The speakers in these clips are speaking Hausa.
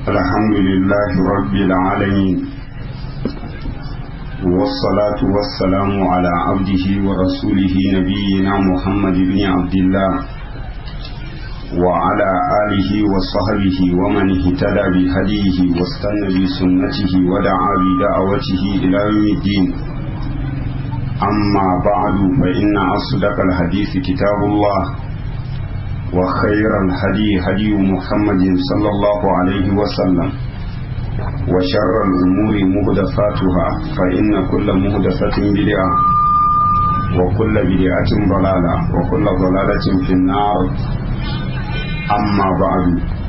الحمد لله رب العالمين والصلاة والسلام على عبده ورسوله نبينا محمد بن عبد الله وعلى آله وصحبه ومن اهتدى بهديه واستنى بسنته ودعا بدعوته إلى يوم الدين أما بعد فإن أصدق الحديث كتاب الله وخير الهدي هدي محمد صلى الله عليه وسلم وشر الأمور مهدفاتها فإن كل مهدفة بدعة وكل بدعة ضلالة وكل ضلالة في النار أما بعد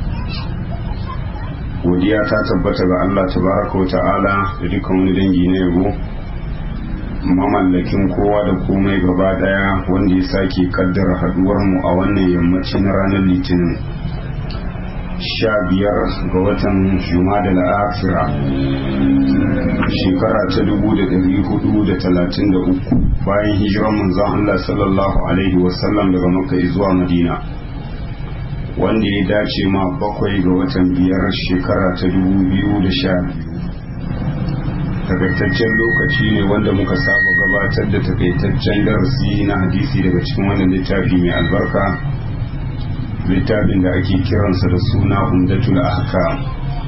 godiya ta tabbata ga Allah tabaraka wa ta'ala da dukkan wani dangi na yabo mamallakin kowa da komai gaba daya wanda ya sake kaddara haduwar mu a wannan yammacin ranar litinin sha biyar ga watan jumada la'afira shekara ta dubu da dari hudu da talatin da uku bayan hijiran manzon Allah sallallahu alaihi wasallam daga makka zuwa madina wanda ya dace ma bakwai ga watan biyar shekara ta dubu biyu da sha biyu takaitaccen lokaci ne wanda muka saba gabatar da takaitaccen darasi na hadisi daga cikin wannan littafi mai albarka littafin da ake kiransa da suna umdatul ahkam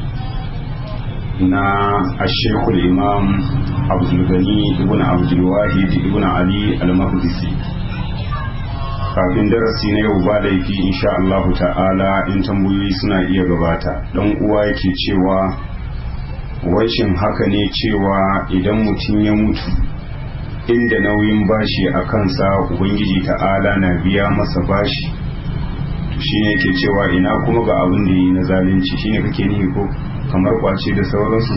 na ashekul imam abdulgani ibn abdulwahid ibn ali al-maqdisi kafin darasi na yau ba laifi insha Allah ta'ala in tambayoyi suna iya gabata dan uwa yake cewa washin haka ne cewa idan mutum ya mutu inda nauyin bashi a kansa ubangiji ta'ala na biya masa bashi shine yake cewa ina kuma ga abin da yi na zalunci shine kake nihi ko kamar kwace da sauransu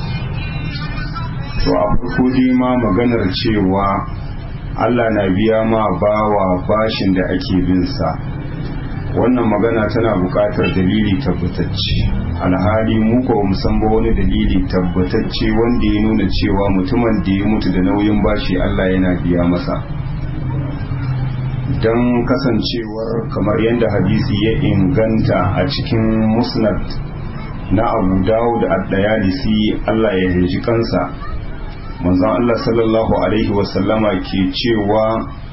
to a farko dai ma maganar cewa Allah na biya ma bawa bashin da ake bin sa wannan magana tana buƙatar dalili tabbatacce alhali mu ko mu san ba wani dalili tabbatacce wanda ya nuna cewa mutumin da ya mutu da nauyin bashi Allah yana biya masa don kasancewar kamar yadda hadisi ya inganta a cikin musnad na abu dawud ad-dayalisi Allah ya yaji kansa manzon Allah sallallahu alaihi wasallama ke cewa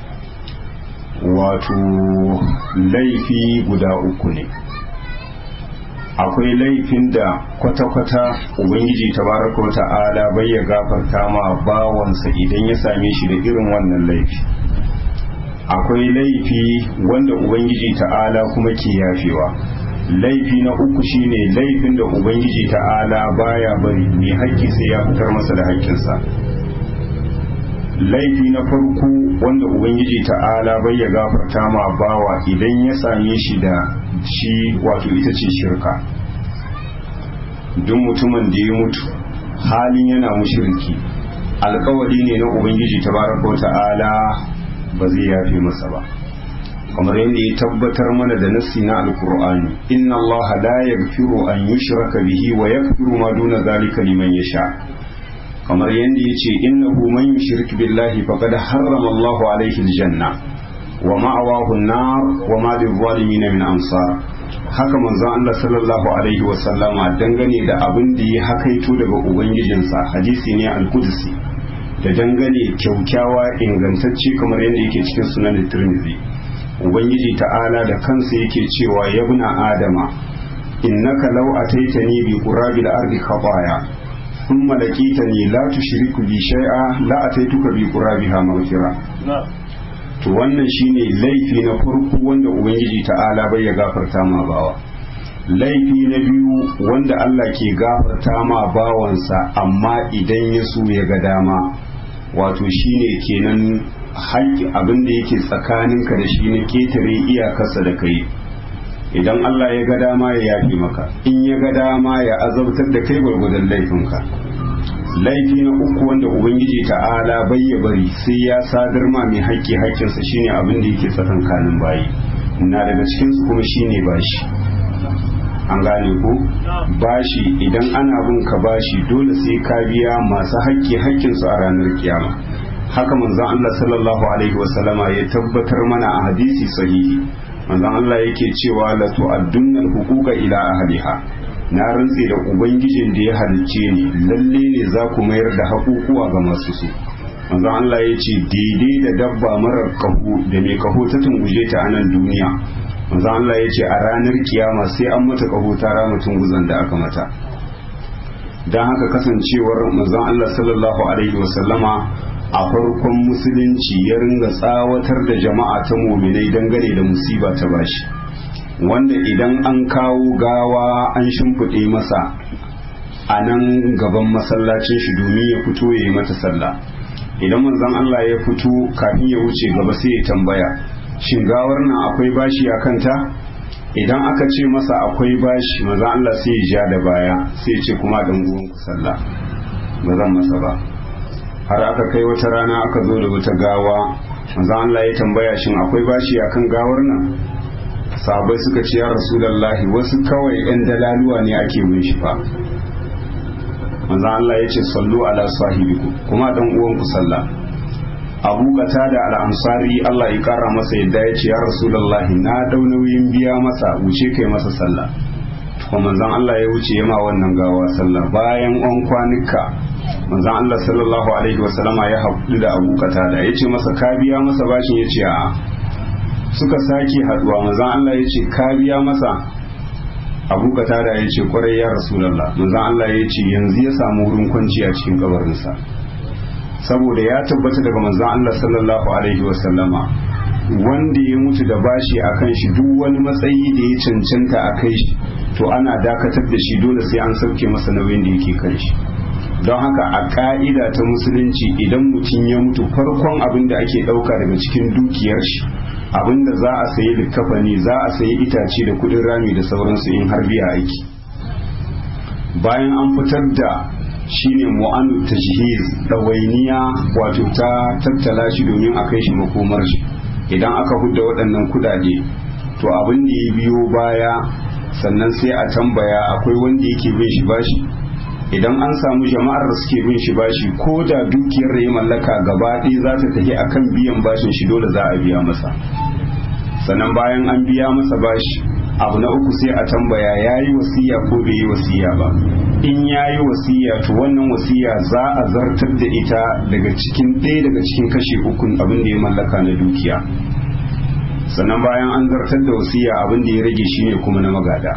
wato laifi guda uku ne akwai laifin da kwata-kwata ubangiji tabaraka wa ta'ala bai ya gafarta ma bawansa idan ya same shi da irin wannan laifi akwai laifi wanda ubangiji ta'ala kuma ke yafewa laifi na uku shine laifin da ubangiji ta'ala baya bari mai haƙƙi sai ya fitar masa da haƙƙinsa laifi na farko wanda ubangiji ta'ala bai ya gafarta ma bawa idan ya same shi da shi wato ita ce shirka duk mutumin da ya mutu halin yana mushirki alkawari ne na ubangiji tabaraka ta'ala ba zai yafe masa ba kamar yadda ya tabbatar mana da nassi na alkur'ani inna allaha la yaghfiru an yushraka bihi wa yaghfiru ma duna zalika liman yasha kamar yadda ya ce innahu man yushrik billahi faqad harrama allahu alayhi aljanna wa ma'awahu an-nar wa ma lil-zalimin min ansar haka manzon Allah sallallahu alaihi wa sallama dangane da abin da ya hakaito daga ubangijinsa hadisi ne al-qudsi da dangane kyaukyawa ingantacce kamar yadda yake cikin sunan tirmidhi ubangiji ta'ala da kansa yake cewa yabna adama innaka law ataitani bi qurabil ardi khataya thumma laqitani la tushriku bi shay'a la ataituka bi qurabiha maghfira to wannan shine laifi na farko wanda ubangiji ta'ala bai ya gafarta ma bawa laifi na biyu wanda Allah ke gafarta ma bawansa amma idan ya so ya ga dama wato shine kenan haƙƙi abin da yake tsakaninka da shi na ketare iyakarsa da kai idan Allah ya ga dama ya yafi maka in ya ga dama ya azabtar da kai gwargwadon laifinka laifi na uku wanda ubangiji ta'ala bai ya bari sai ya sadar ma mai haƙƙi haƙƙinsa shine abin da yake tsakankanin bayi na daga cikinsu kuma shine bashi an gane ko bashi idan ana bin ka bashi dole sai ka biya masu haƙƙi haƙƙinsu a ranar kiyama haka manzon Allah sallallahu alaihi wasallama ya tabbatar mana a hadisi sahihi manzon Allah yake cewa la tu'addunna al-huquqa ila ahliha na rantse da ubangijin da ya halicce ni lalle ne za ku mayar da haƙuƙuwa ga masu su manzon Allah ya ce daidai da dabba marar kaho da mai kaho ta tunguje ta a nan duniya manzon Allah ya ce a ranar kiyama sai an mata kaho ta rama tunguzan da aka mata don haka kasancewar manzon Allah sallallahu alaihi wasallama a farkon musulunci ya ringa tsawatar da jama'a ta muminai dangane da musiba ta bashi wanda idan an kawo gawa an shimfiɗe masa a nan gaban masallacin shi domin ya fito ya yi mata sallah idan manzon Allah ya fito kafin ya wuce gaba sai ya tambaya shin gawar nan akwai bashi a kanta idan aka ce masa akwai bashi manzon Allah sai ya ja da baya sai ya ce kuma dan uwan ku sallah ba zan masa ba har aka kai wata rana aka zo da wata gawa manzon Allah ya tambaya shin akwai bashi akan gawar nan sahabbai suka ce ya rasulullahi wasu kawai yan dalaluwa ne ake bin shi fa manzon Allah ya ce sallu ala sahibiku kuma dan uwan ku sallah Abu da al-Ansari Allah ya kara masa yadda ya ce ya Rasulullahi na dau nauyin biya masa wuce kai masa sallah kuma manzon Allah ya wuce yama wannan gawa sallah bayan an kwanuka manzon Allah sallallahu alaihi wasallama ya haɗu da Abu da ya ce masa ka biya masa bashin ya ce a suka sake haduwa manzon Allah ya ce ka biya masa abu katada ya ce kwarai ya rasulallah manzon Allah ya ce yanzu ya samu wurin kwanci a cikin kabarinsa saboda ya tabbata daga manzon Allah sallallahu alaihi wasallama wanda ya mutu da bashi a kan shi duk wani matsayi da ya cancanta a kai shi to ana dakatar da shi dole sai an sauke masa nauyin da yake kan shi don haka a ka'ida ta musulunci idan mutum ya mutu farkon abin da ake ɗauka daga cikin dukiyar shi abin da za a sayi likafani za a sayi itace da kudin rami da sauransu in har biya aiki bayan an fitar da shine mu'anu tajhiz ɗawainiya wato ta tattala shi domin a kai shi makomar shi idan aka hudda waɗannan kudade to abin da ya biyo baya sannan sai a tambaya akwai wanda yake bin shi bashi idan an samu jama'ar da suke bin shi bashi ko da dukiyar da ya mallaka gaba ɗaya za ta tafi akan biyan bashin shi dole za a biya masa sannan bayan an biya masa bashi abu na uku sai a tambaya ya yi wasiya ko bai yi wasiya ba in ya yi wasiya to wannan wasiya za a zartar da ita daga cikin ɗaya daga cikin kashe ukun abin da ya mallaka na dukiya sannan bayan an zartar da wasiya abin da ya rage shine kuma na magada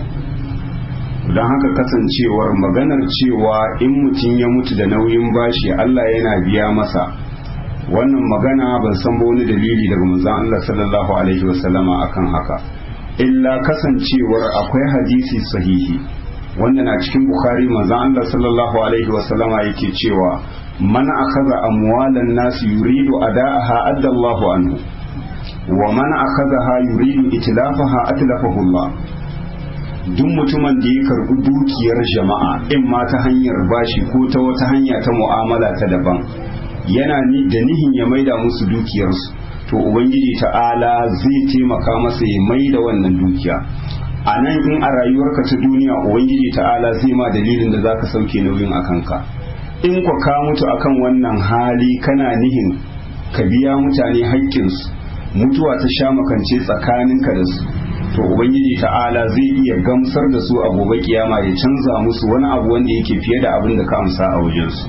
don haka kasancewar maganar cewa in mutum ya mutu da nauyin bashi Allah yana biya masa wannan magana ban san ba wani dalili daga manzon Allah sallallahu alaihi wasallama akan haka illa kasancewar akwai hadisi sahihi wanda na cikin bukhari manzon Allah sallallahu alaihi wasallama yake cewa man akhadha amwalan nas yuridu ada'aha adda Allahu anhu wa man akhadha yuridu itlafaha atlafahu Allah duk mutumin da ya karbi dukiyar jama'a in ma ta hanyar bashi ko ta wata hanya ta mu'amala ta daban yana ni da nihin ya maida musu dukiyarsu to ubangiji ta'ala zai taimaka masa ya maida wannan dukiya a nan in a rayuwarka ta duniya ubangiji ta'ala zai ma dalilin da zaka sauke nauyin a kanka in ku ka mutu akan wannan hali kana nihin ka biya mutane haƙƙinsu mutuwa ta sha makance tsakaninka da su to ubangiji ta'ala zai iya gamsar da su a gobe kiyama ya canza musu wani abu wanda yake fiye da abin da ka amsa a wajensu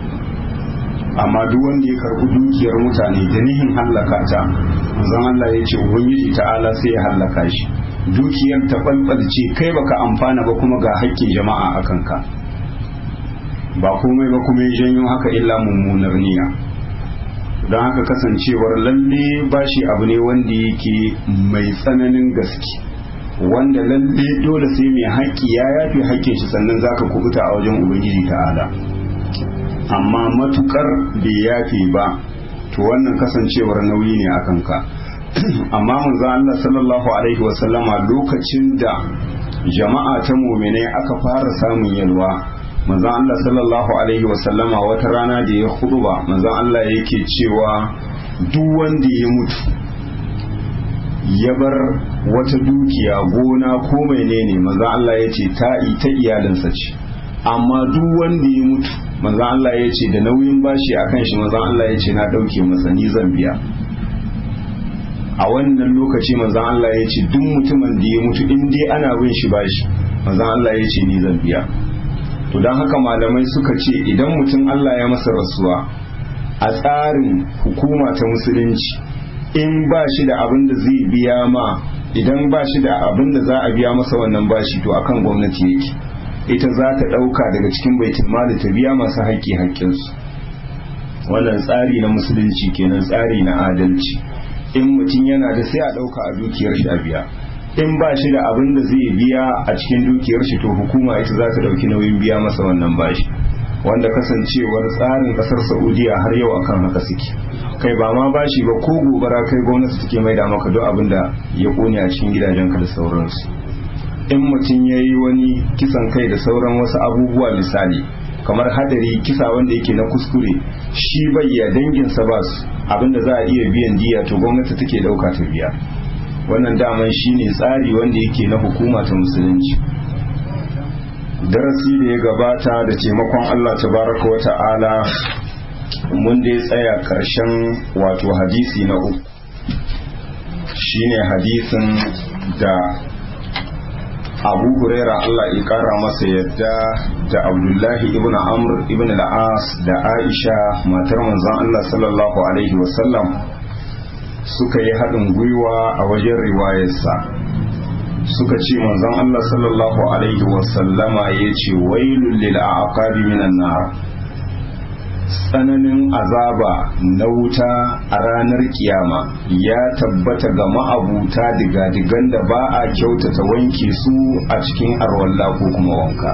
amma duk wanda ya karbi dukiyar mutane da nihin hallaka ta zan Allah ya ce ubangiji ta'ala sai ya hallaka shi dukiyar ta balbalce kai baka amfana ba kuma ga haƙƙin jama'a a kanka ba komai ba kuma ya janyo haka illa mummunar niyya don haka kasancewar lalle bashi abu ne wanda yake mai tsananin gaske wanda lalle dole sai mai haƙƙi ya yafi haƙƙin shi sannan zaka kubuta a wajen ubangiji ta'ala amma matukar bai yafi ba to wannan kasancewar nauyi ne a kanka amma manzo Allah sallallahu alaihi wasallama lokacin da jama'a ta mu'minai aka fara samun yalwa manzon Allah sallallahu alaihi wasallama wata rana da ya ba manzon Allah yake cewa duk wanda ya mutu ya bar wata dukiya gona ko menene manzon Allah ya ce ta ta iyalinsa ce amma duk wanda ya mutu manzon Allah ya ce da nauyin bashi akan shi manzon Allah ya ce na dauke masa ni zan biya a wannan lokaci manzon Allah ya ce duk mutumin da ya mutu in dai ana bin shi bashi manzon Allah ya ce ni zan biya to don haka malamai suka ce idan mutum Allah ya masa rasuwa a tsarin hukuma ta musulunci in ba shi da abin da zai biya ma idan ba shi da abin da za a biya masa wannan bashi to akan gwamnati yake ita za ta ɗauka daga cikin baitul mali ta biya masu haƙƙi haƙƙinsu wannan tsari na musulunci kenan tsari na adalci in mutum yana da sai a ɗauka a dukiyar shi a biya in ba shi da abin da zai biya a cikin dukiyar shi to hukuma ita za ta ɗauki nauyin biya masa wannan bashi wanda kasancewar tsarin ƙasar saudiya har yau akan haka suke kai ba ma bashi ba ko gobara kai gwamnati take mai da maka duk abin da ya kone a cikin gidajenka da sauransu in mutum ya yi wani kisan kai da sauran wasu abubuwa misali kamar hadari kisa wanda yake na kuskure shi bayya danginsa ba su abinda za a iya biyan diya to gwamnati take dauka ta biya wannan daman shine tsari wanda yake na hukuma ta musulunci darasi da ya gabata da taimakon Allah tabaraka wa ta'ala mun dai tsaya karshen wato hadisi na uku shine hadisin da abu huraira Allah ya kara masa yadda da abdullahi ibn amr ibn al-as da aisha matar manzon Allah sallallahu alaihi wasallam suka yi haɗin gwiwa a wajen riwayarsa suka ce manzon Allah sallallahu alaihi wasallama ya ce wailul lil aqabi minan nar tsananin azaba na wuta a ranar kiyama ya tabbata ga ma'abuta digadigan da ba a kyautata wanke su a cikin arwalla ko kuma wanka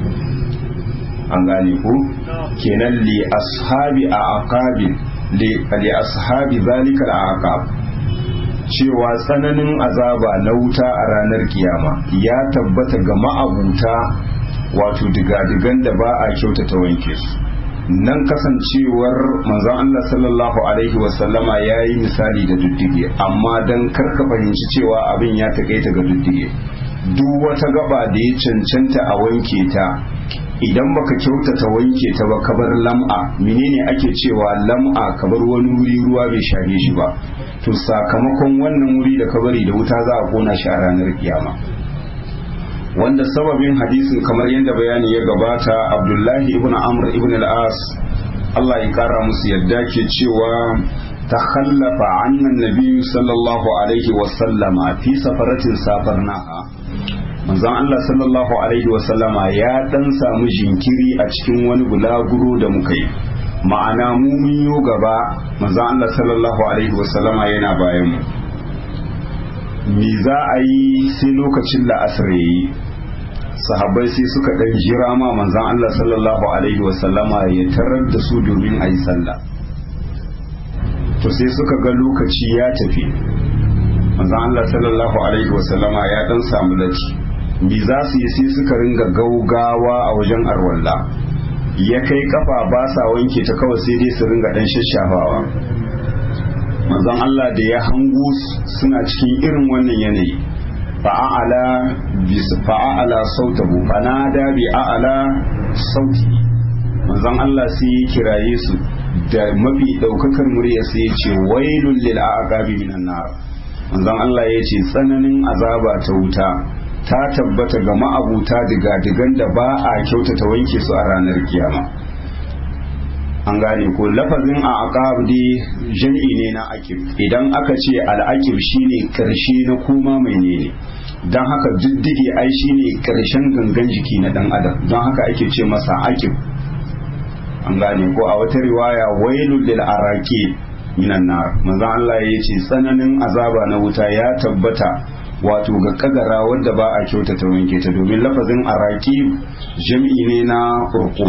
an gane ku kenan li ashabi a aqabin li ashabi zalika a aqab cewa tsananin azaba na wuta a ranar kiyama ya tabbata ga ma'abuta wato digadigan da ba a kyautata wanke su nan kasancewar manzon Allah sallallahu alaihi wasallama ya yi misali da duddige amma don karka fahimci cewa abin ya taƙaita ga duddige duk wata gaba da ya cancanta a wanke ta idan baka kyautata wanke ta ba kabar lam'a menene ake cewa lam'a kabar wani wuri ruwa bai shage shi ba to sakamakon wannan wuri da kabari da wuta za a kona shi a ranar kiyama wanda sababin hadisin kamar yadda bayani ya gabata abdullahi ibn amr ibn al-as Allah ya kara musu yadda ke cewa تخلف عنا النبي صلى الله عليه وسلم في سفرة سافرناها manzon Allah sallallahu alaihi wasallama ya dan samu jinkiri a cikin wani bulaguro da muka yi ma'ana mu mun yo gaba manzon Allah sallallahu alaihi wasallama yana bayan mu me za a yi sai lokacin la'asar yayi sahabbai sai suka dan jira ma manzon Allah sallallahu alaihi wasallama ya tarar da su domin a yi sallah to sai suka ga lokaci ya tafi manzon Allah sallallahu alaihi wasallama ya dan samu lati bi za su yi sai suka ringa gaugawa a wajen arwalla ya kai kafa ba sa wanke ta kawai sai dai su ringa dan shashafawa manzon Allah da ya hango suna cikin irin wannan yanayi fa'ala bi fa'ala sautahu fanada bi a'ala sauti manzon Allah sai ya kiraye su da mafi daukakar murya sai ya ce wailul lil aqabi minan nar manzon Allah ya ce tsananin azaba ta wuta ta tabbata ga ma'abuta diga-digan da ba a kyautata wanke su a ranar kiyama an gane ko lafazin a aqab dai jam'i ne na akib idan aka ce al'akib shine karshe na koma mai ne don haka diddige ai shine karshen gangan jiki na dan adam don haka ake ce masa akib an gane ko a wata riwaya wailul lil araqi minan nar manzon Allah ya ce tsananin azaba na wuta ya tabbata wato ga kagara wadda ba a kyautata wanke ta domin lafazin araki jam'i ne na urku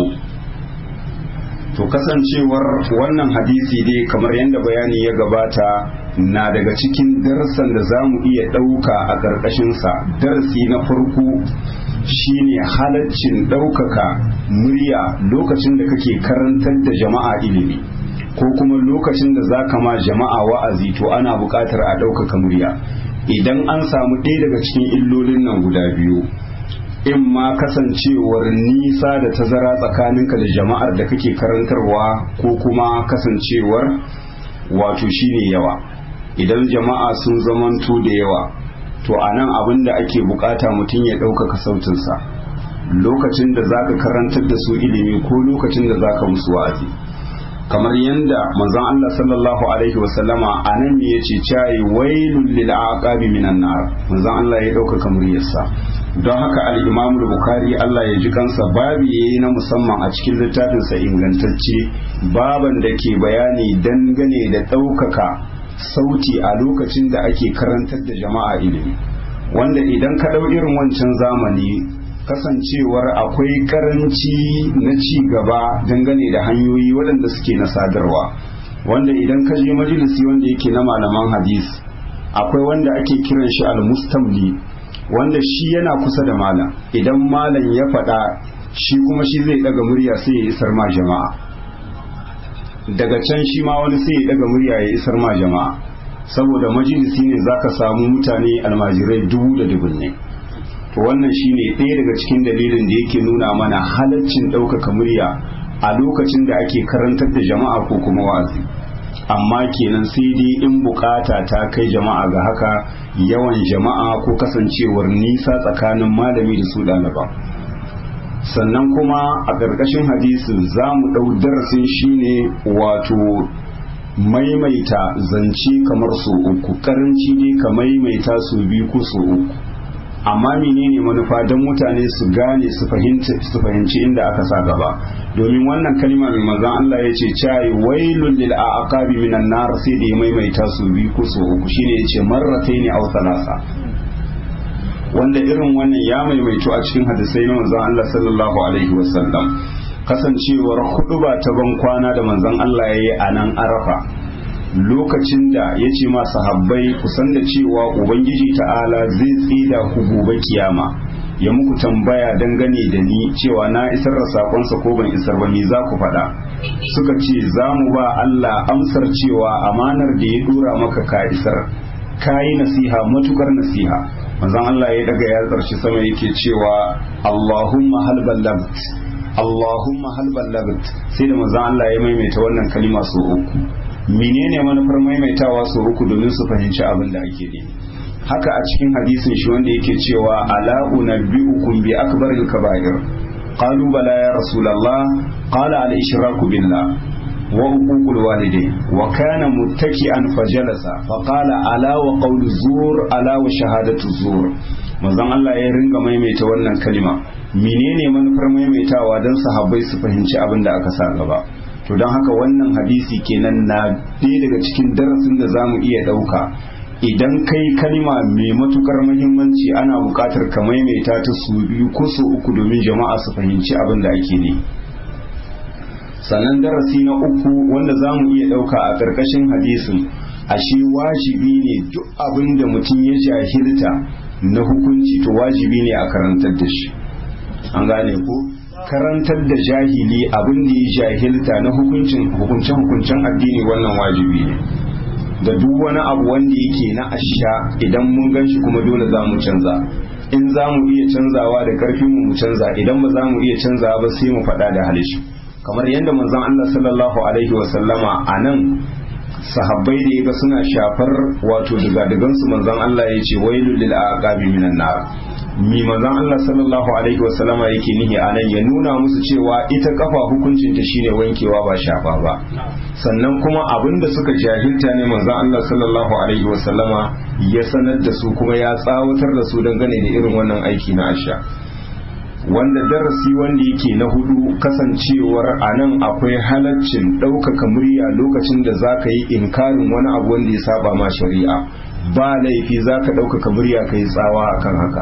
to kasancewar wannan hadisi dai kamar yadda bayani ya gabata na daga cikin darasan da za mu iya ɗauka a ƙarƙashinsa darasi na farko shine halaccin ɗaukaka murya lokacin da kake karantar da jama'a ilimi ko kuma lokacin da za ka ma jama'a wa'azi to ana buƙatar a ɗaukaka murya idan an samu ɗaya daga cikin illolin nan guda biyu in ma kasancewar nisa da tazara tsakaninka da jama'ar da kake karantarwa ko kuma kasancewar wato shine yawa idan jama'a sun zamanto da yawa to a nan abin da ake bukata mutum ya ɗaukaka sautinsa lokacin da za ka karantar da su ilimi ko lokacin da za ka musu wa'azi kamar yadda manzon Allah sallallahu alaihi wasallama a nan ne ya ce cayi wailul lil aqabi minan nar manzon Allah ya ɗaukaka muryarsa don haka al-Imam Bukhari Allah ya ji kansa babu yayi na musamman a cikin littafinsa ingantacce baban da ke bayani dangane da ɗaukaka sauti a lokacin da ake karantar da jama'a ilimi wanda idan ka ɗau irin wancan zamani kasancewar akwai karanci na ci gaba dangane da hanyoyi waɗanda suke na sadarwa wanda idan ka je majalisi wanda yake na malaman hadis akwai wanda ake kiran shi al-mustamli wanda shi yana kusa da malam idan malam ya faɗa shi kuma shi zai ɗaga murya sai ya isar ma jama'a daga can shi ma wani sai ya ɗaga murya ya isar ma jama'a saboda majalisi ne zaka samu mutane almajirai dubu da dubunne to wannan shine ɗaya daga cikin dalilin da yake nuna mana halaccin ɗaukaka murya a lokacin da ake karantar da jama'a ko kuma wa'azi amma kenan sai dai in bukata ta kai jama'a ga haka yawan jama'a ko kasancewar nisa tsakanin malami da su ɗaliban sannan kuma a ƙarƙashin hadisin za mu ɗau darasin shine wato maimaita zance kamar so uku karanci ne ka maimaita su biyu ko so uku amma menene manufa don mutane su gane su fahimci inda aka sa gaba domin wannan kalma mai manzon Allah ya ce cai wailul lil aqabi minan nar sai da ya maimaita su biyu ko so uku shine ya ce marrataini aw thalasa wanda irin wannan ya maimaito a cikin hadisai na manzon Allah sallallahu alaihi wasallam kasancewar huduba ta ban kwana da manzon Allah yayi a nan Arafa lokacin da ya ce ma sahabbai kusan da cewa ubangiji ta'ala zai tsida ku gobe kiyama ya muku tambaya dangane da ni cewa na isar da sakonsa ko ban isar ba ni za ku faɗa suka ce za mu ba Allah amsar cewa amanar da ya dora maka ka isar ka yi nasiha matukar nasiha manzon Allah ya daga ya tsarshi sama yake cewa Allahumma hal ballagt Allahumma hal ballagt sai da manzon Allah ya maimaita wannan kalima so uku menene manufar maimaitawa su uku domin su fahimci abin da ake ne haka a cikin hadisin shi wanda yake cewa ala unabbiukum bi akbaril kaba'ir qalu bala ya rasulullah qala al ishraku billah wa uququl walidain wa kana muttaki'an fajalasa fa qala ala wa qawlu zur ala wa shahadatu zur manzon Allah ya ringa maimaita wannan kalima menene manufar maimaitawa don sahabbai su fahimci abin da aka sa gaba to don haka wannan hadisi kenan na ɗaya daga cikin darasin da za mu iya ɗauka idan kai kalma mai matukar muhimmanci ana buƙatar ka maimaita ta su biyu ko su uku domin jama'a su fahimci abin da ake ne sannan darasi na uku wanda za mu iya ɗauka a ƙarƙashin hadisin ashe wajibi ne duk abin da mutum ya jahilta na hukunci to wajibi ne a karantar da shi an gane ko karantar da jahili abin da ya jahilta na hukuncin hukuncen hukuncen addini wannan wajibi ne da duk wani abu wanda yake na asha idan mun gan shi kuma dole za mu canza in za mu iya canzawa da karfin mu canza idan ba za mu iya canzawa ba sai mu faɗa da halishi kamar yadda manzon Allah sallallahu alaihi wa sallama a nan sahabbai da yaga suna shafar wato daga su manzon Allah ya ce wailul lil aqabi minan nar mi manzon Allah sallallahu alaihi wa sallama yake nihi anan ya nuna musu cewa ita kafa hukuncin ta shine wankewa ba shafa ba sannan kuma abinda suka jahilta ne manzon Allah sallallahu alaihi wa sallama ya sanar da su kuma ya tsawatar da su dangane da irin wannan aiki na asha wanda darasi wanda yake na hudu kasancewar a nan akwai halaccin ɗaukaka murya lokacin da za ka yi inkarin wani abu wanda ya saba ma shari'a ba laifi za ka ɗaukaka murya ka yi tsawa akan haka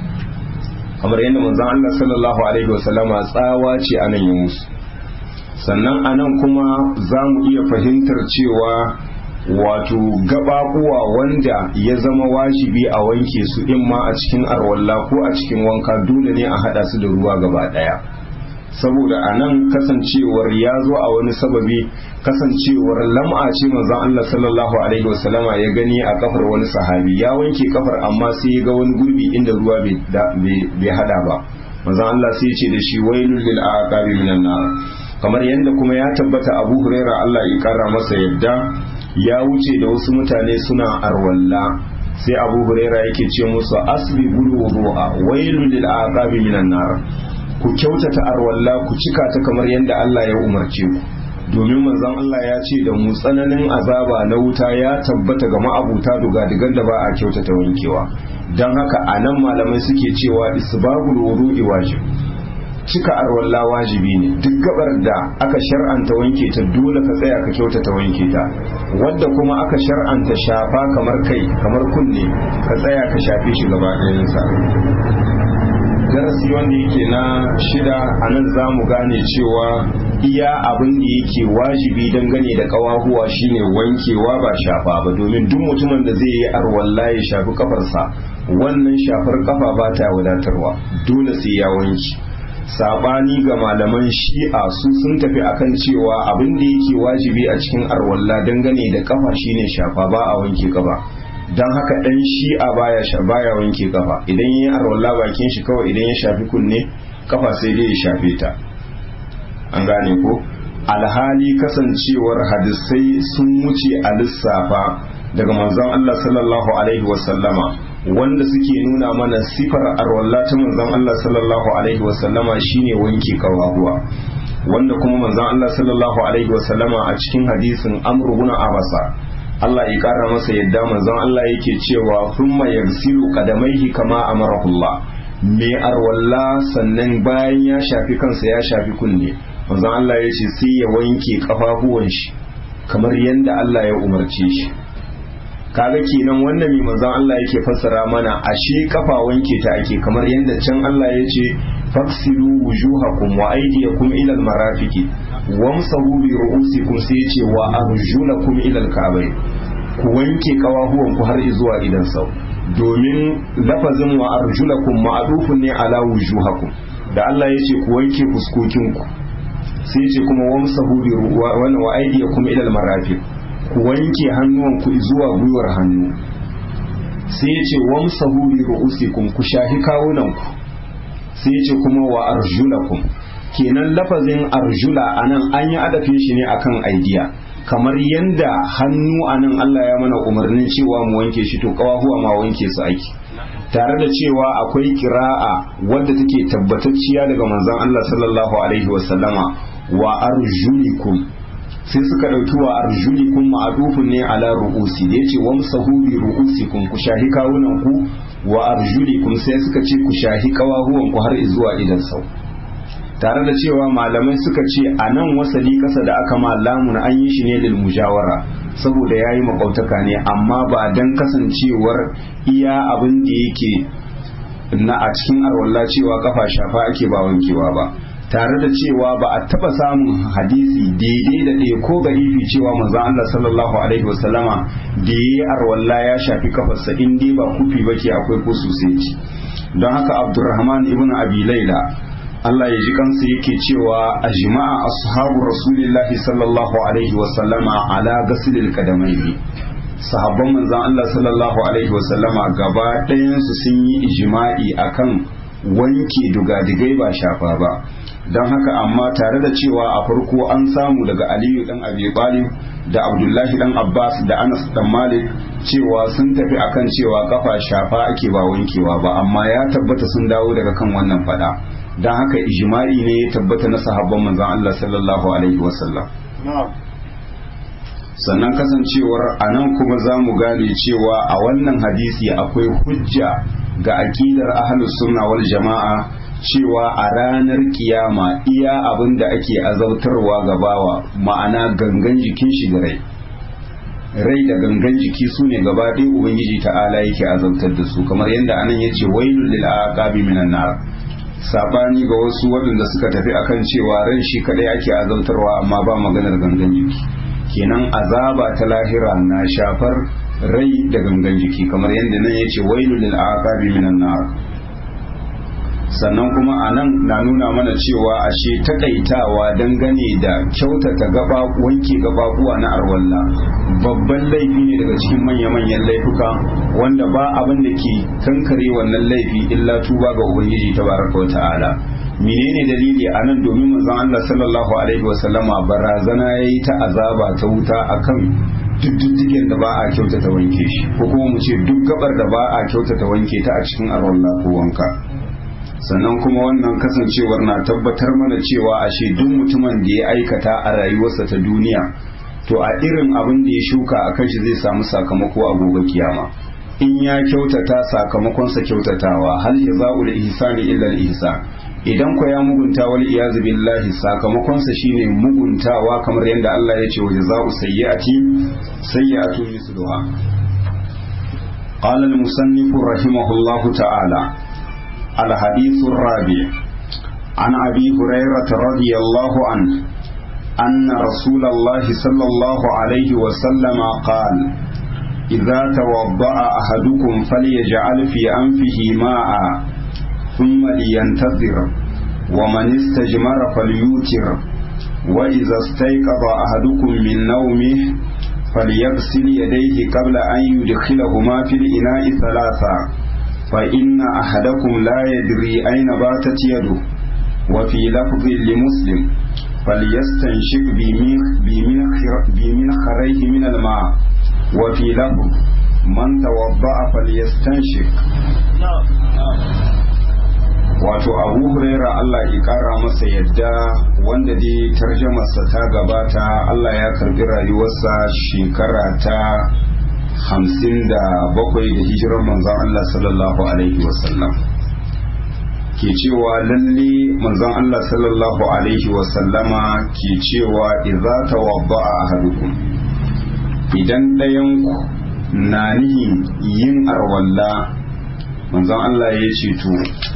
kamar yadda manzon Allah sallallahu alaihi wasallama tsawa ce a nan musu sannan a nan kuma za mu iya fahimtar cewa wato gababuwa wanda ya zama wajibi a wanke su in ma a cikin arwalla ko a cikin wanka dole ne a hada su da ruwa gaba daya saboda a nan kasancewar ya zo a wani sababi kasancewar lam'a ce manzon Allah sallallahu alaihi wasallama ya gani a kafar wani sahabi ya wanke kafar amma sai ya ga wani gurbi inda ruwa bai hada ba manzon Allah sai ya ce da shi wailul lil aqabi minan nar kamar yadda kuma ya tabbata Abu Hurairah Allah ya kara masa yadda ya wuce da wasu mutane suna arwalla sai abu huraira yake ce musu asbi bulu wudu'a wailul lil aqabi minan nar ku kyautata arwalla ku cika ta kamar yadda Allah ya umarce ku domin manzon Allah ya ce da mu tsananin azaba na wuta ya tabbata ga ma'abuta duga-digan da ba a kyautata wankewa don haka a nan malamai suke cewa isbabul wudu'i wajib cika arwalla wajibi ne duk gabar da aka shar'anta wanke ta dole ka tsaya ka kyautata wanke ta wadda kuma aka shar'anta shafa kamar kai kamar kunne ka tsaya ka shafe shi gaba ɗayansa darasi wanda yake na shida a nan za mu gane cewa iya abin da yake wajibi dangane da kawahuwa shine wankewa ba shafa ba domin duk mutumin da zai yi arwalla ya shafi kafarsa wannan shafar kafa ba ta wadatarwa dole sai ya wanke sabani ga malaman shi'a su sun tafi akan cewa abin da yake wajibi a cikin arwalla dangane da kafa shine shafa ba a wanke kafa don haka dan shi'a baya baya wanke kafa idan yayi arwalla bakin shi kawai idan ya shafi kunne kafa sai dai ya shafe ta an gane ko alhali kasancewar hadisai sun wuce a lissafa daga manzon Allah sallallahu alaihi wasallama wanda suke nuna mana sifar arwalla ta manzon Allah sallallahu alaihi wasallama shine wanke kawahuwa wanda kuma manzon Allah sallallahu alaihi wasallama a cikin hadisin Amr ibn Abasa Allah ya kara masa yadda manzon Allah yake cewa thumma yagsilu qadamaihi kama amarahullah me arwalla sannan bayan ya shafi kansa ya shafi kunne manzon Allah ya ce sai ya wanke kafafuwan shi kamar yadda Allah ya umarce shi kaga kenan wannan mai manzon Allah yake fassara mana ashe kafa wanke ta ake kamar yadda can Allah ya ce faksilu wujuhakum wa aydiyakum ila almarafiqi wamsahu bi ru'usikum sai ya ce wa arjulakum ila alka'bayn ku wanke kawahuwan ku har zuwa idan sau domin lafazin wa arjulakum ma'adufun ne ala wujuhakum da Allah ya ce ku wanke fuskokinku sai ce kuma wamsahu bi wa wa aydiyakum ila almarafiq ku wanke hannuwanku zuwa gwiwar hannu sai ya ce wamsahu bi ru'usikum ku shahi kawunanku sai ya ce kuma wa arjulakum kenan lafazin arjula anan an yi adafin shi ne akan aidiya kamar yanda hannu anan Allah ya mana umarnin cewa mu wanke shi to kawahuwa ma wanke su aiki tare da cewa akwai kira'a wadda take tabbatacciya daga manzon Allah sallallahu alaihi wasallama wa arjulikum sai suka ɗauki wa arjulikum ma'adufun ne ala ru'usi da yace wamsahu bi ru'usikum ku shahi kawunan ku wa arjulikum sai suka ce ku shahi kawahuwan ku har zuwa idan sau tare da cewa malamai suka ce a nan wasali kasa da aka ma lamun an yi shi ne lil mujawara saboda ya yi makautaka ne amma ba dan kasancewar iya abin da yake na a cikin arwalla cewa kafa shafa ake ba wankewa ba tare da cewa ba a taba samun hadisi daidai da ɗaya ko garibi cewa manzon Allah sallallahu alaihi wasallama da yayi arwalla ya shafi kafarsa in dai ba kufi bake akwai ko sosai don haka Abdurrahman ibn Abi Laila Allah ya ji kansa yake cewa a jima'a ashabu rasulillahi sallallahu alaihi wasallama ala gasilil kadamaini sahabban manzon Allah sallallahu alaihi wasallama gaba ɗayansu sun yi ijma'i akan wanke dugadigai ba shafa ba don haka amma tare da cewa a farko an samu daga aliyu dan abi talib da abdullahi dan abbas da anas dan malik cewa sun tafi akan cewa kafa shafa ake ba wankewa ba amma ya tabbata sun dawo daga kan wannan fada don haka ijma'i ne ya tabbata na sahabban manzon Allah sallallahu alaihi wasallam sannan kasancewar a nan kuma za mu gane cewa a wannan hadisi akwai hujja ga aƙidar ahlus sunna wal jama'a cewa a ranar kiyama iya abin da ake azautarwa ga bawa ma'ana gangan jikin shi da rai rai da gangan jiki su ne gaba ɗaya ubangiji ta'ala yake azautar da su kamar yadda anan ya ce wailul lil aqabi minan nar sabani ga wasu waɗanda suka tafi akan cewa ran shi kadai ake azautarwa amma ba maganar gangan jiki kenan azaba ta lahira na shafar rai da gangan jiki kamar yadda nan ya ce wailul lil aqabi minan nar sannan kuma a nan na nuna mana cewa ashe takaitawa dangane da kyautata gaba wanke gababuwa na arwalla babban laifi ne daga cikin manya-manyan laifuka wanda ba abin da ke kankare wannan laifi illa tuba ga ubangiji tabaraka wa ta'ala menene dalili a nan domin manzon Allah sallallahu alaihi wa sallama barazana yayi ta azaba ta wuta akan duk diddigen da ba a kyautata wanke shi ko kuma mu ce duk gabar da ba a kyautata wanke ta a cikin arwalla ko wanka sannan kuma wannan kasancewar na tabbatar mana cewa ashe duk mutumin da ya aikata a rayuwarsa ta duniya to a irin abin da ya shuka a kan shi zai samu sakamako a gobe kiyama in ya kyautata sakamakonsa kyautatawa hal jaza'ul ihsani illa al ihsan idan ko ya mugunta wal iyazu billahi sakamakonsa shine muguntawa kamar yadda Allah ya ce wa jaza'u sayyi'ati sayyi'atu misluha قال المصنف رحمه الله تعالى الحديث الرابع عن أبي هريرة رضي الله عنه أن رسول الله صلى الله عليه وسلم قال إذا توضأ أحدكم فليجعل في أنفه ماء ثم لينتظر ومن استجمر فليوتر وإذا استيقظ أحدكم من نومه فليغسل يديه قبل أن يدخلهما في الإناء ثلاثا فإن أحدكم لا يدري أين باتت يده وفي لفظ لمسلم فليستنشق بمنخريه من الماء وفي لفظ من توضأ فليستنشق wato abu huraira Allah ya kara masa yadda wanda dai tarjamarsa ta gabata Allah ya karbi rayuwarsa shekara ta hamsin da bakwai da hijirar manzon Allah sallallahu alaihi wasallam ke cewa lalle manzon Allah sallallahu alaihi wasallama ke cewa idza tawadda'a ahadukum idan ɗayan ku na nihin yin arwalla manzon Allah ya ce to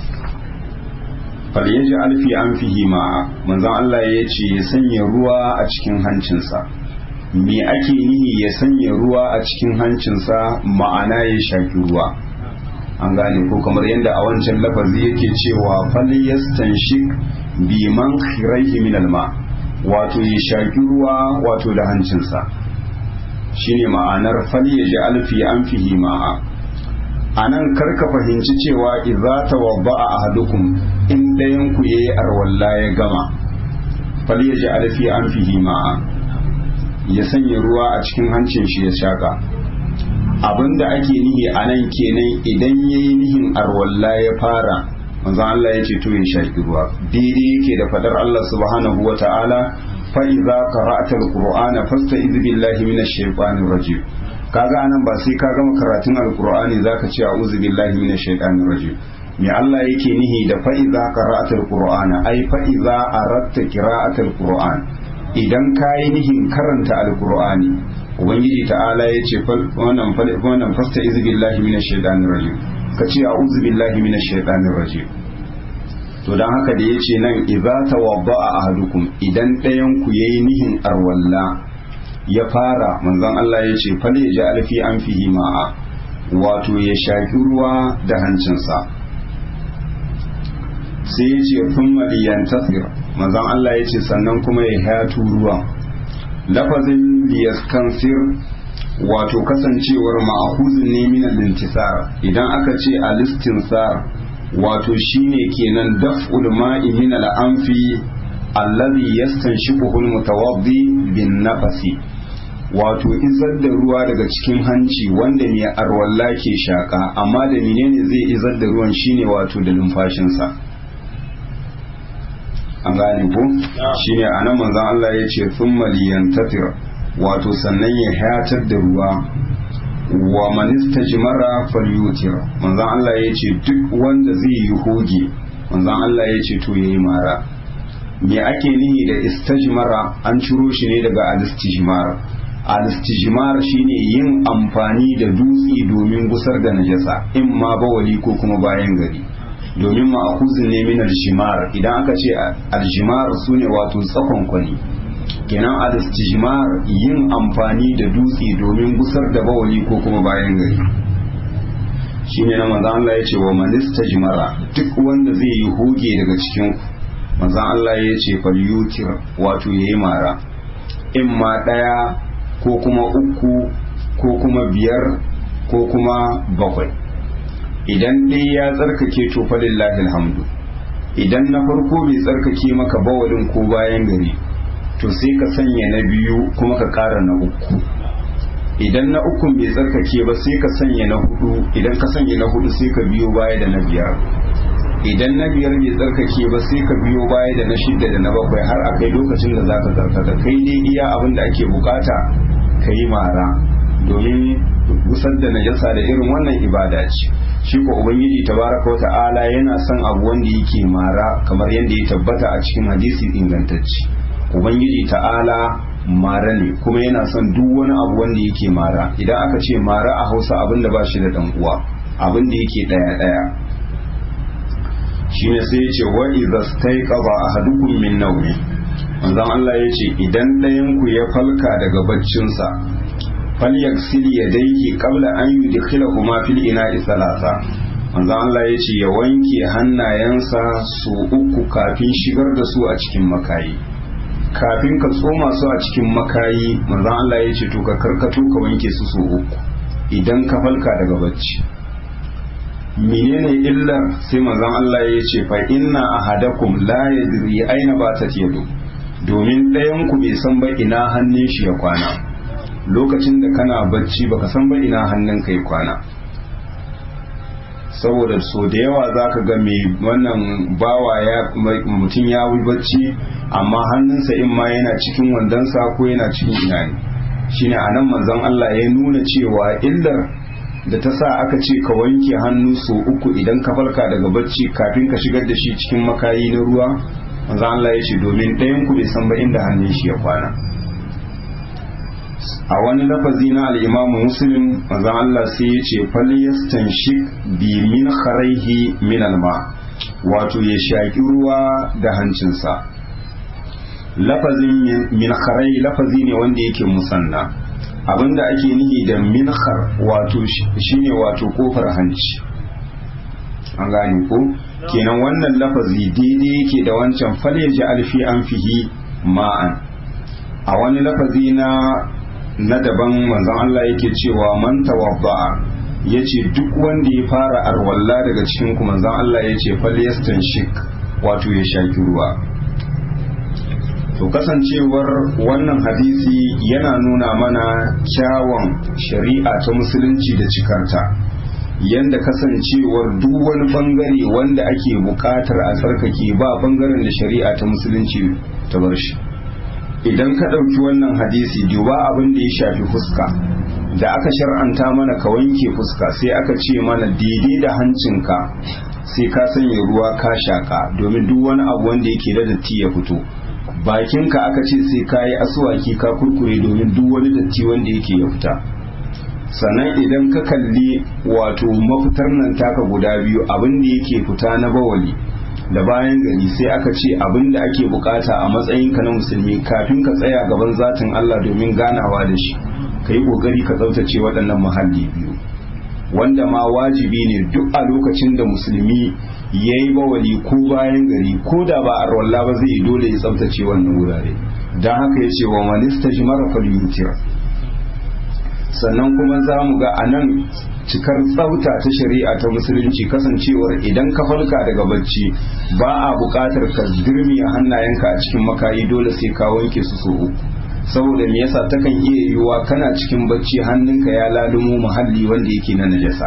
falyaji alfi an fihi ma manzon Allah ya ce ya sanya ruwa a cikin hancinsa me ake nihi ya sanya ruwa a cikin hancinsa ma'ana ya shaki ruwa an gane ko kamar yadda a wancan lafazi yake cewa falyastanshik bi man khiraihi min alma wato ya shaki ruwa wato da hancinsa shine ma'anar falyaji alfi an fihi ma'a a nan karka fahimci cewa idza tawadda'a ahadukum in dayan ku yayi arwalla ya gama falyaji alfi an fihi ma'a ya sanya ruwa a cikin hancin shi ya shaka abinda ake nihi a nan kenan idan yayi nihin arwalla ya fara manzon Allah ya ce to ya shaki ruwa daidai yake da fadar Allah subhanahu wata'ala fa idza qara'ta alqur'ana fasta'iz billahi minash shaitanir rajim kaga anan ba sai ka gama karatun alqur'ani zaka ce a'udhu billahi minash shaitanir rajim me Allah yake nihi da fa idza qara'ta alqur'ana ai fa idza aratta qira'ata alqur'an idan kayi nihin karanta alqur'ani ubangiji ta'ala yace wannan wannan fasta'iz billahi minash shaitanir rajim ka ce a'udhu billahi minash shaitanir rajim to dan haka da yace nan idza tawadda'a ahadukum idan ɗayan ku yayi nihin arwalla ya fara manzon Allah ya ce fal ya ji alfi an fihi ma'a wato ya shaƙi ruwa da hancinsa sai ya ce sun maliyan tasir manzon Allah ya ce sannan kuma ya hatu ruwa lafazin liyaskansir wato kasancewar ma'ahuzin ne min al-intisar idan aka ce al-istinsar wato shine kenan daf'ul ma'i min al-anfi alladhi yastanshiquhu al-mutawaddi bin nafasi wato izar da ruwa daga cikin hanci wanda mai arwalla ke shaka amma da menene zai izar da ruwan shine wato da numfashinsa an gane ko shine anan manzon Allah ya ce thumma liyantatir wato sannan ya hayatar da ruwa wa man istajmara falyutir manzon Allah ya ce duk wanda zai yi hoge manzon Allah ya ce to yayi mara me ake nihi da istajmara an ciro shi ne daga al-istijmar al-istijmar shine yin amfani da dutse domin gusar da najasa in ma bawali ko kuma bayan gari domin ma'akuzin ne min al-jimar idan aka ce al-jimar sune wato tsakon kwani kenan al-istijmar yin amfani da dutse domin gusar da bawali ko kuma bayan gari shine na manzo Allah ya ce wa man istajmara duk wanda zai yi hoge daga cikin manzo Allah ya ce fal yutir wato yayi mara in ma daya ko kuma uku ko kuma biyar ko kuma bakwai idan dai ya tsarkake to falillahi alhamdu idan na farko bai tsarkake maka bawalin ko bayan gari to sai ka sanya na biyu kuma ka ƙara na uku idan na ukun bai tsarkake ba sai ka sanya na hudu idan ka sanya na hudu sai ka biyo baya da na biyar idan na biyar bai tsarkake ba sai ka biyo baya da na shidda da na bakwai har a kai lokacin da za ka tsarkaka kai dai iya abin da ake bukata ka yi mara domin gusar da najasa da irin wannan ibada ce shi ko ubangiji tabaraka wa ta'ala yana son abu wanda yake mara kamar yadda ya tabbata a cikin hadisi ingantacce ubangiji ta'ala mara ne kuma yana son duk wani abu wanda yake mara idan aka ce mara a hausa abin da ba shi da dan uwa abin da yake daya daya shine sai ya ce wa idza staiqaba ahadukum min nawmi manzon Allah ya ce idan ɗayan ku ya falka daga baccinsa falyaksil yadayhi qabla an yudkhilahuma fil ina'i salasa manzon Allah ya ce ya wanke hannayensa su uku kafin shigar da su a cikin makayi kafin ka tsoma su a cikin makayi manzon Allah ya ce to ka karkato ka wanke su su uku idan ka falka daga bacci menene illar sai manzon Allah ya ce fa inna ahadakum la yadri aina batat yadu domin ɗayan ku bai san ba ina hannun shi ya kwana lokacin da kana bacci baka san ba ina hannun kai kwana saboda so da yawa zaka ga mai wannan bawa ya mutum ya wi bacci amma hannunsa in ma yana cikin wandonsa ko yana cikin ina ne shine anan manzon Allah ya nuna cewa illar da ta sa aka ce ka wanke hannu so uku idan ka farka daga bacci kafin ka shigar da shi cikin makayi na ruwa manzo Allah ya ce domin ɗayan ku bai san ba inda hannun shi ya kwana a wani lafazi na al-Imam Muslim manzo Allah sai ya ce falyastanshik bi min kharaihi min alma wato ya shaki ruwa da hancinsa lafazin min kharai lafazi ne wanda yake musanna abinda ake nihi da minhar wato shine wato kofar hanci an gane ko kenan wannan lafazi daidai yake da wancan falyaji alfi an fihi ma'an a wani lafazi na na daban manzon Allah yake cewa man tawadda'a yace duk wanda ya fara arwalla daga cikin ku manzon Allah yace falyastanshik wato ya shaki ruwa to kasancewar wannan hadisi yana nuna mana kyawun shari'a ta musulunci da cikarta yanda kasancewar duk wani bangare wanda ake bukatar a tsarkake ba bangaren da shari'a ta musulunci ta bar shi idan ka ɗauki wannan hadisi duba abin da ya shafi fuska da aka shar'anta mana ka wanke fuska sai aka ce mana daidai da hancinka sai ka sanya ruwa ka shaka domin duk wani abu wanda yake da datti ya fito bakinka aka ce sai ka yi asuwaki ka kurkure domin duk wani datti wanda yake ya fita sannan idan ka kalli wato mafitar nan taka guda biyu abin da yake fita na bawali da bayan gari sai aka ce abin da ake bukata a matsayinka na musulmi kafin ka tsaya gaban zatin Allah domin ganawa da shi ka yi kokari ka tsaftace waɗannan muhalli biyu wanda ma wajibi ne duk a lokacin da musulmi ya yi bawali ko bayan gari ko da ba a rawalla ba zai dole ya tsaftace wannan wurare don haka ya ce wa manista shi mara falyutir sannan kuma za mu ga a nan cikar tsafta ta shari'a ta musulunci kasancewar idan ka falka daga bacci ba a buƙatar ka dirmiya hannayenka a cikin makayi dole sai ka wanke su so uku saboda me yasa takan iya yiwuwa kana cikin bacci hannunka ya lalumo muhalli wanda yake na najasa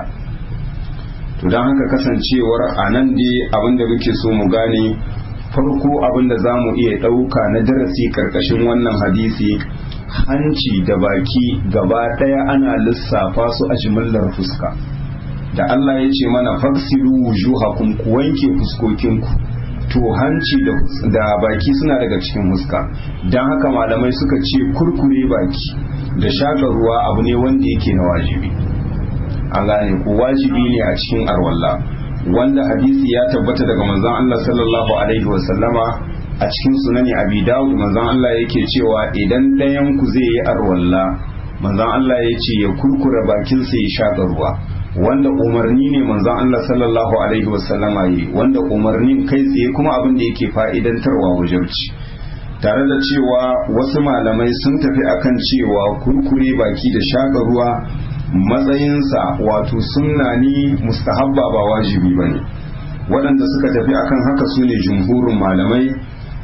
to don haka kasancewar a nan dai abinda muke so mu gane farko abinda za mu iya ɗauka na darasi karkashin wannan hadisi hanci da baki gaba ɗaya ana lissafa su a jimillar fuska da Allah ya ce mana faksilu wujuhakum ku wanke fuskokinku to hanci da baki suna daga cikin fuska don haka malamai suka ce kurkure baki da shaƙa ruwa abu ne wanda yake na wajibi an gane ko wajibi ne a cikin arwalla wanda hadisi ya tabbata daga manzon Allah sallallahu alaihi wa sallama a cikin sunani abi dawud manzon Allah yake cewa idan ɗayan ku zai yi arwalla manzon Allah ya ce ya kurkura bakin sa ya shaƙa ruwa wanda umarni ne manzon Allah sallallahu alaihi wa sallama yi wanda umarnin kai tsaye kuma abin da yake fa'idantarwa wajibci tare da cewa wasu malamai sun tafi akan cewa kurkure baki da shaƙa ruwa matsayinsa wato sunna ne mustahabba ba wajibi ba ne waɗanda suka tafi akan haka su ne jumhurin malamai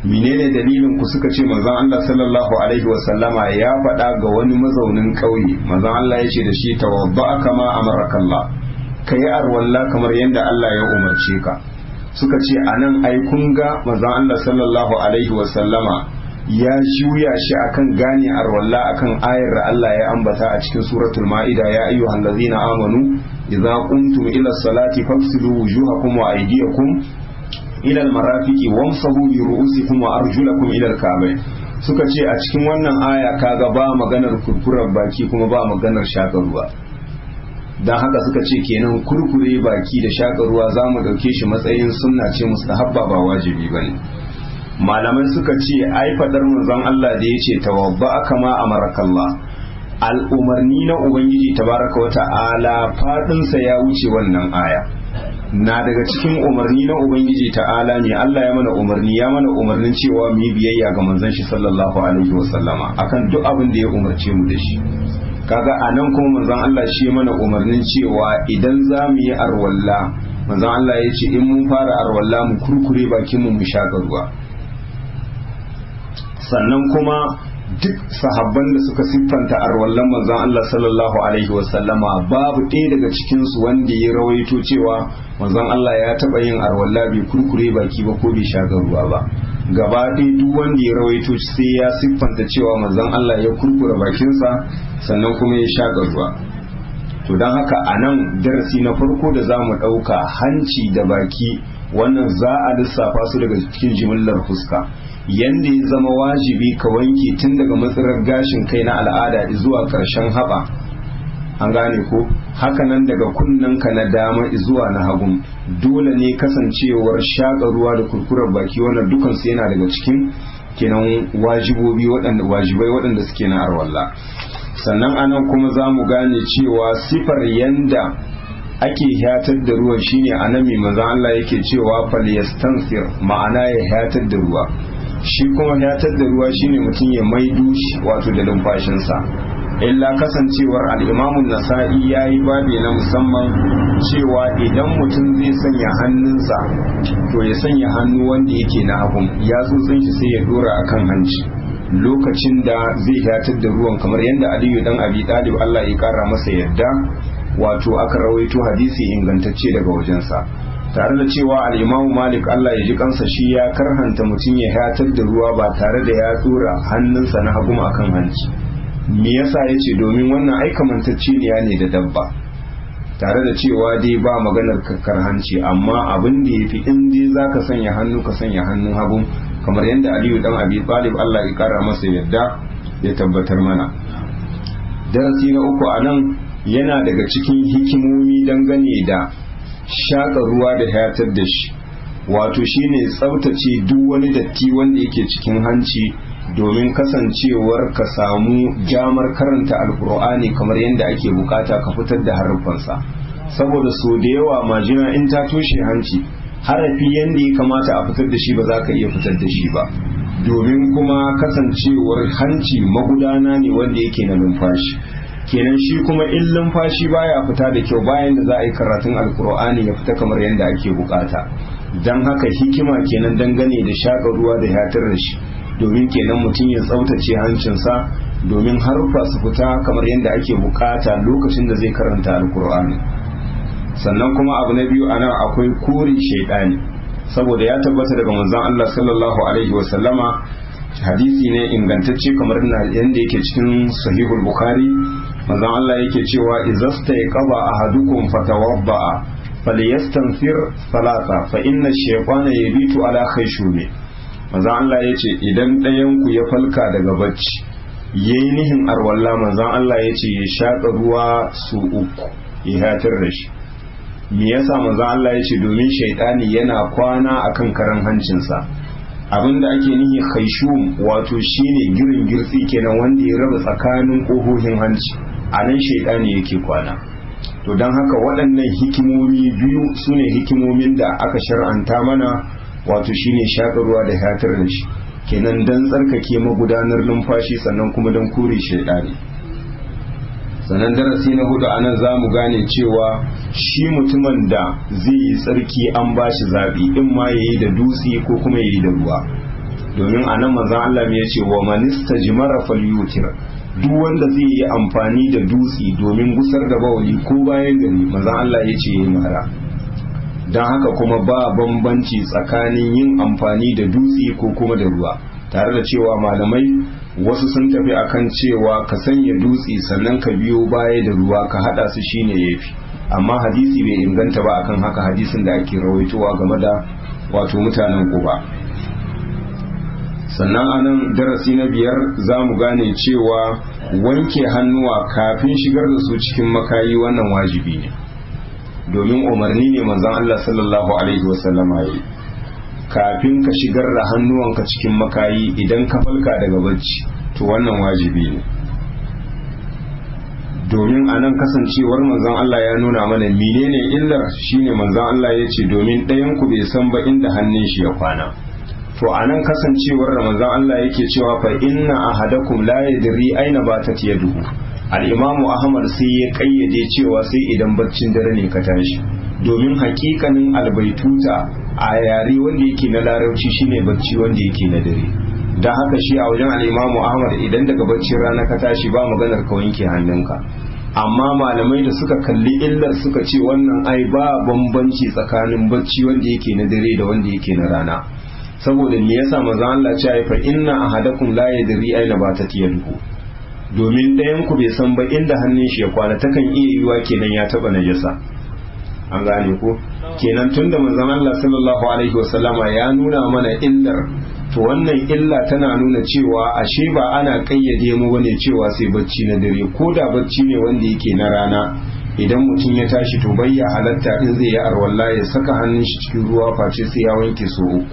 menene dalilin ku suka ce manzon Allah sallallahu alaihi wasallama ya faɗa ga wani mazaunin ƙauye manzon Allah ya ce da shi tawadda kama amaraka Allah kai arwalla kamar yadda Allah ya umarce ka suka ce anan ai kun ga manzon Allah sallallahu alaihi wasallama ya juya shi akan gane arwalla akan ayar da Allah ya ambata a cikin suratul ma'ida ya ayyuhal ladzina amanu idza qumtum ila salati fagsilu wujuhakum wa aydiyakum ila almarafiqi wamsahu bi ru'usikum wa arjulakum ila alka'bayn suka ce a cikin wannan aya kaga ba maganar kurkurar baki kuma ba maganar shakar ruwa dan haka suka ce kenan kurkure baki da shakar ruwa zamu dauke shi matsayin sunna ce mustahabba ba wajibi bane malamai suka ce ai fadar manzon Allah da yace tawabba kama amarakallah al'umarni na ubangiji tabaraka wa ta'ala fadinsa ya wuce wannan aya na daga cikin umarni na ubangiji ta'ala ne Allah ya mana umarni ya mana umarnin cewa mu yi biyayya ga manzon shi sallallahu alaihi wa sallama akan duk abin da ya umarce mu da shi kaga anan kuma manzon Allah shi mana umarnin cewa idan za mu yi arwalla manzon Allah ya ce in mun fara arwalla mu kurkure bakin mu mu shaka ruwa sannan kuma duk sahabban da suka siffanta arwallan manzon Allah sallallahu alaihi wasallama babu ɗaya daga cikinsu wanda ya rawaito cewa manzon Allah ya taɓa yin arwalla bai kurkure baki ba ko bai shaga ruwa ba gaba ɗaya duk wanda ya rawaito sai ya siffanta cewa manzon Allah ya kurkure bakinsa sannan kuma ya shaga ruwa to don haka a nan darasi na farko da za mu ɗauka hanci da baki wannan za a lissafa su daga cikin jimillar fuska yanda ya zama wajibi ka wanke tun daga matsalar gashin kai na al'ada zuwa ƙarshen haɓa an gane ko hakanan daga ka na dama zuwa na hagun dole ne kasancewar shaƙa ruwa da kurkurar baki wannan dukansu yana daga cikin kenan wajibobi waɗanda wajibai waɗanda suke na arwalla sannan anan kuma za mu gane cewa sifar yanda ake hatar da ruwan shine anami manzon Allah yake cewa falyastansir ma'ana ya hatar da ruwa shi kuma hatar da ruwa shine mutum ya maido shi wato da numfashinsa illa kasancewar al'imamun nasa'i ya yi babi na musamman cewa idan mutum zai sanya hannunsa to ya sanya hannu wanda yake na hagun ya tsotsin shi sai ya dora akan hanci lokacin da zai hatar da ruwan kamar yadda aliyu dan abi talib Allah ya kara masa yadda wato aka rawaito hadisi ingantacce daga wajensa tare da cewa al'imamu malik Allah ya ji kansa shi ya karhanta mutum ya hatar da ruwa ba tare da ya tsora hannunsa na hagu akan hanci me yasa ya ce domin wannan aikamantacce ne da dabba tare da cewa dai ba maganar kakkar hanci amma abin da ya fi in dai za ka sanya hannu ka sanya hannun hagu kamar yadda aliyu dan abi talib Allah ya kara masa yadda ya tabbatar mana darasi na uku a nan yana daga cikin hikimomi dangane da shaƙa ruwa da hayatar da shi wato shine tsaftace duk wani datti wanda yake cikin hanci domin kasancewar ka samu damar karanta alkur'ani kamar yadda ake bukata ka fitar da harfansa saboda so da yawa majina in ta toshe hanci harafi yadda ya kamata a fitar da shi ba za ka iya fitar da shi ba domin kuma kasancewar hanci magudana ne wanda yake na numfashi kenan shi kuma in lumfashi baya fita da kyau bayan da za a yi karatun alkur'ani ya fita kamar yadda ake bukata don haka hikima kenan dangane da shaƙa ruwa da yatar da shi domin kenan mutum ya tsaftace hancinsa domin harfa su fita kamar yadda ake bukata lokacin da zai karanta alkur'ani sannan kuma abu na biyu anan akwai kore shaidani saboda ya tabbata daga manzon Allah sallallahu alaihi wa sallama hadisi ne ingantacce kamar yadda yake cikin sahihul bukhari manzon Allah yake cewa izasta ya qaba ahadukum fatawadda falyastanfir salasa fa inna shaytana yabitu ala khayshumi manzon Allah yace idan ɗayan ku ya falka daga bacci yayi nihin arwalla manzon Allah yace ya shaka ruwa su uku ya hatar da shi me yasa manzon Allah yace domin shaytani yana kwana akan karan hancinsa abinda ake nihi khaishum wato shine girin girtsi kenan wanda ya raba tsakanin kohohin hanci a nan shaidani yake kwana to don haka waɗannan hikimomi biyu su ne hikimomin da aka shar'anta mana wato shine shaƙarwa da hatar da shi kenan don tsarkake magudanar numfashi sannan kuma don kore shaidani sannan darasi na hudu a nan za mu gane cewa shi mutumin da zai yi tsarki an ba shi zaɓi in ma ya yi da dutse ko kuma ya yi da ruwa domin a nan manzan Allah ya ce wa manista jimara falyutir duk wanda zai yi amfani da dutse domin gusar da bawali ko bayan gari manzan Allah ya ce ya mara don haka kuma ba bambanci tsakanin yin amfani da dutse ko kuma da ruwa tare da cewa malamai wasu sun tafi akan cewa ka sanya dutse sannan ka biyo baya da ruwa ka hada su shine yafi amma hadisi bai inganta ba akan haka hadisin da ake rawaitowa game da wato mutanen Quba sannan anan darasi na biyar za mu gane cewa wanke hannuwa kafin shigar da su cikin makayi wannan wajibi ne domin umarni ne manzon Allah sallallahu alaihi wasallama yi kafin ka shigar da hannuwanka cikin makayi idan ka falka daga bacci to wannan wajibi ne domin a nan kasancewar manzon Allah ya nuna mana menene illar shine manzon Allah ya ce domin ɗayan ku bai san ba inda hannun shi ya kwana to a nan kasancewar da manzon Allah yake cewa fa inna ahadakum la yadri aina batat yaduhu al-imamu ahmad sai ya kayyade cewa sai idan baccin dare ne ka tashi domin hakikanin albaituta a yare wanda yake na larabci shine bacci wanda yake na dare don haka shi a wajen al'imamu ahmad idan daga baccin rana ka tashi ba maganar ka wanke hannunka amma malamai da suka kalli illar suka ce wannan ai ba bambanci tsakanin bacci wanda yake na dare da wanda yake na rana saboda me yasa manzo Allah ce ai fa inna ahadakum la yadri aina batat yaduhu domin ɗayan ku bai san ba inda hannun shi ya kwana takan iya yiwa kenan ya taba najasa an gane ko kenan tunda manzon Allah sallallahu alaihi wasallama ya nuna mana illar to wannan illa tana nuna cewa ashe ba ana kayyade mu bane cewa sai bacci na dare ko da bacci ne wanda yake na rana idan mutum ya tashi to bayya halatta in zai yi arwalla ya saka hannun shi cikin ruwa face sai ya wanke so uku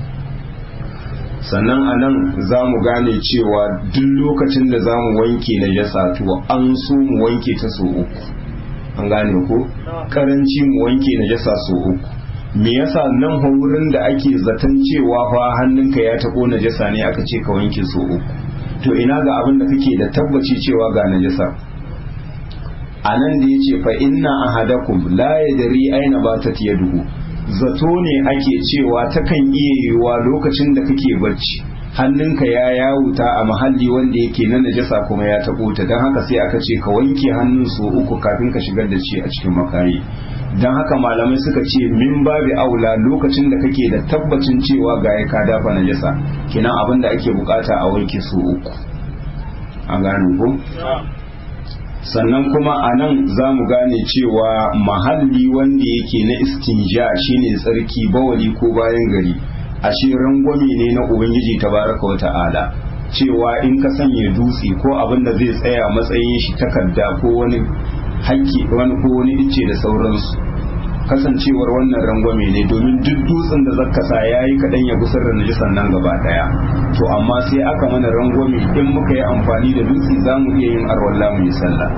sannan a nan za mu gane cewa duk lokacin da za mu wanke na jasa to an so mu wanke ta so uku an gane ko karanci mu wanke na jasa so uku me yasa nan wurin da ake zaton cewa fa hannunka ya taɓo najasa ne aka ce ka wanke so uku to ina ga abin da kake da tabbaci cewa ga najasa a nan da ya ce fa inna ahadakum la yadri aina batat yaduhu zato ne ake cewa takan iya yiwuwa lokacin da kake barci hannunka ya yawuta a mahalli wanda yake na najasa kuma ya taɓo ta don haka sai aka ce ka wanke hannun so uku kafin ka shigar da shi a cikin makayi don haka malamai suka ce min babi aula lokacin da kake da tabbacin cewa ga ya ka dafa najasa kinan abin da ake bukata a wanke so uku an gane ko sannan kuma a nan za mu gane cewa mahalli wanda yake na istinja shine tsarki bawali ko bayan gari ashe rangwame ne na ubangiji tabaraka wa ta'ala cewa in ka sanya dutse ko abin da zai tsaya matsayin shi takarda ko wani hakki wani ko wani ice da sauransu kasancewar wannan rangwame ne domin duk dutsen da zaka sa yayi kadan ya gusar da najisan nan gaba daya to amma sai aka mana rangwame in muka yi amfani da dutse zamu iya yin arwalla mu yi sallah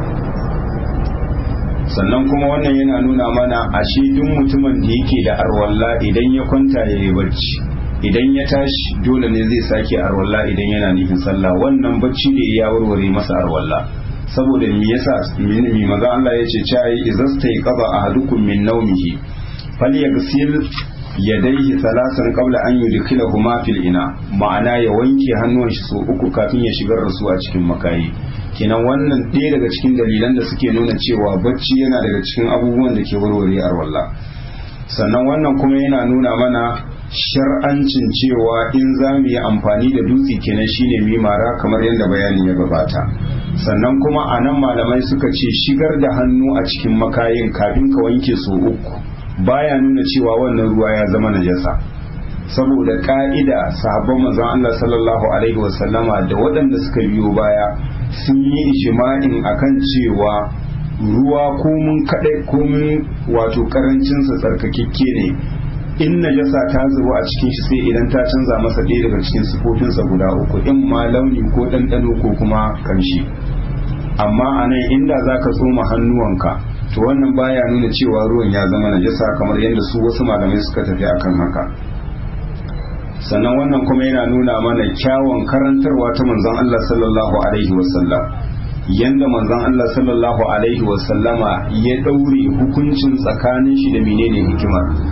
sannan kuma wannan yana nuna mana ashe duk mutumin da yake da arwalla idan ya kwanta ya yi bacci idan ya tashi dole ne zai sake arwalla idan yana nufin sallah wannan bacci da ya warware masa arwalla saboda me yasa mi maza Allah ya ce cai izasta qada ahadukum min nawmihi falyaghsil yadayhi salasan qabla an yudkhilahuma fil ina ma'ana ya wanke hannuwan shi so uku kafin ya shigar da su a cikin makayi kenan wannan ɗaya daga cikin dalilan da suke nuna cewa bacci yana daga cikin abubuwan da ke warware arwalla sannan wannan kuma yana nuna mana shar'ancin cewa in za mu yi amfani da dutse kenan shine mimara kamar yadda bayanin ya gabata sannan kuma a nan malamai suka ce shigar da hannu a cikin makayin kafin ka wanke so uku baya nuna cewa wannan ruwa ya zama najasa saboda ka'ida sahabban manzon Allah sallallahu alaihi wasallama da waɗanda suka biyo baya sun yi ijma'in akan cewa ruwa ko mun kadai ko mun wato karancin sa tsarkakekke ne in najasa ta zubo a cikin shi sai idan ta canza masa ɗaya daga cikin sifofinsa guda uku in ma launi ko ɗanɗano ko kuma kamshi amma a nan inda za ka tsoma hannuwanka to wannan baya nuna cewa ruwan ya zama najasa kamar yadda su wasu malamai suka tafi akan haka sannan wannan kuma yana nuna mana kyawun karantarwa ta manzon Allah sallallahu alaihi wasallam yanda manzon Allah sallallahu alaihi wasallama ya daure hukuncin tsakanin shi da menene hikimar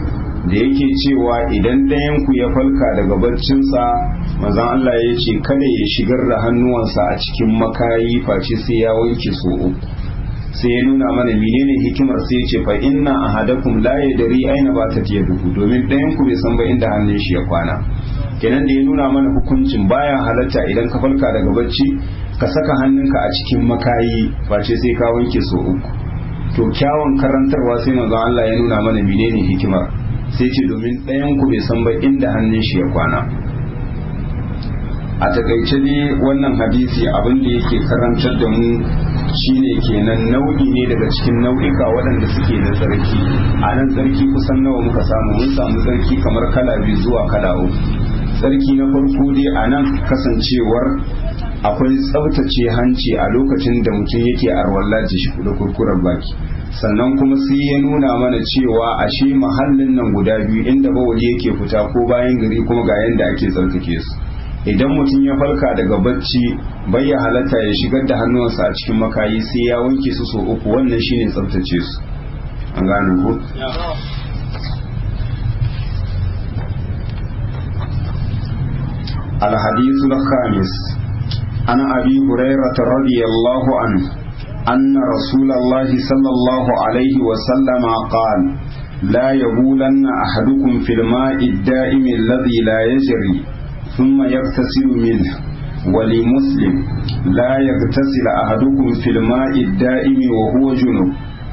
da yake cewa idan ɗayan ku ya falka daga barcinsa manzon Allah ya ce kada ya shigar da hannuwansa a cikin makayi face sai ya wanke so uku sai ya nuna mana menene hikimar sai ya ce fa inna ahadakum la yadri aina batat yaduhu domin ɗayan ku bai san ba inda hannun shi ya kwana kenan da ya nuna mana hukuncin baya halatta idan ka falka daga bacci ka saka hannunka a cikin makayi face sai ka wanke so uku to kyawun karantarwa sai manzon Allah ya nuna mana menene hikimar sai ce domin ɗayan ku bai san ba inda hannun shi ya kwana a takaice ne wannan hadisi abin da yake karantar da mu shine kenan nau'i ne daga cikin nau'ika waɗanda suke da tsarki a nan tsarki kusan nawa muka samu mun samu tsarki kamar kala biyu zuwa kala uku tsarki na farko dai a nan kasancewar akwai tsabtace hanci a lokacin da mutum yake arwalla shi da kurkurar baki sannan kuma sai ya nuna mana cewa ashe mahallin nan guda biyu inda bawali yake fita ko bayan gari kuma ga yanda ake tsarkake su idan mutum ya farka daga bacci bai ya halatta ya shigar da hannuwansa a cikin makayi sai ya wanke su so uku wannan shine tsabtace su an gane ku الحديث الخامس عن أبي هريرة رضي الله عنه أن رسول الله صلى الله عليه وسلم قال لا يبولن أحدكم في الماء الدائم الذي لا يجري ثم يغتسل منه ولمسلم لا يغتسل أحدكم في الماء الدائم وهو جنوب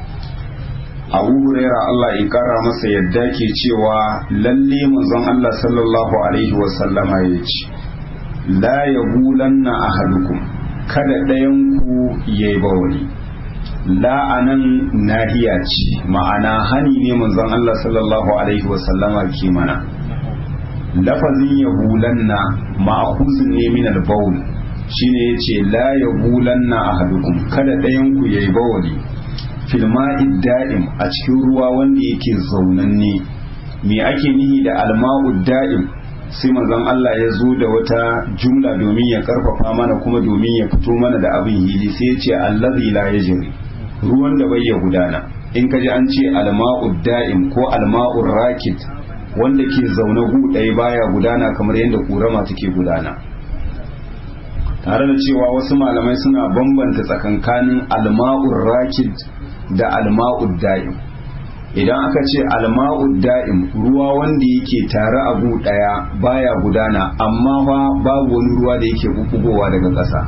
abu huraira Allah ya kara masa yadda ke cewa lalle manzon Allah sallallahu alaihi wasallama ya ce la ya bulanna ahadukum kada ɗayan ku ya yi bawali la anan nahiya ce ma'ana hani ne manzon Allah sallallahu alaihi wasallama ke mana lafazin ya bulanna ma'akuzin ne min al-bawl shine yace la ya bulanna ahadukum kada ɗayan ku ya yi bawali filma'id da'im a cikin ruwa wanda yake zaunanne me ake nihi da alma'ud da'im sai manzon Allah ya zo da wata jumla domin ya karfafa mana kuma domin ya fito mana da abin hili sai ya ce allazi la yajri ruwan da bai ya gudana in ka ji an ce alma'ud da'im ko alma'ur rakit wanda ke zaune gu ɗaya baya gudana kamar yadda kurama take gudana tare da cewa wasu malamai suna bambanta tsakankanin alma'ur rakit da alma'ud da'im idan aka ce alma'ud da'im ruwa wanda yake tare a gu daya baya gudana amma fa babu wani ruwa da yake bubugowa daga ƙasa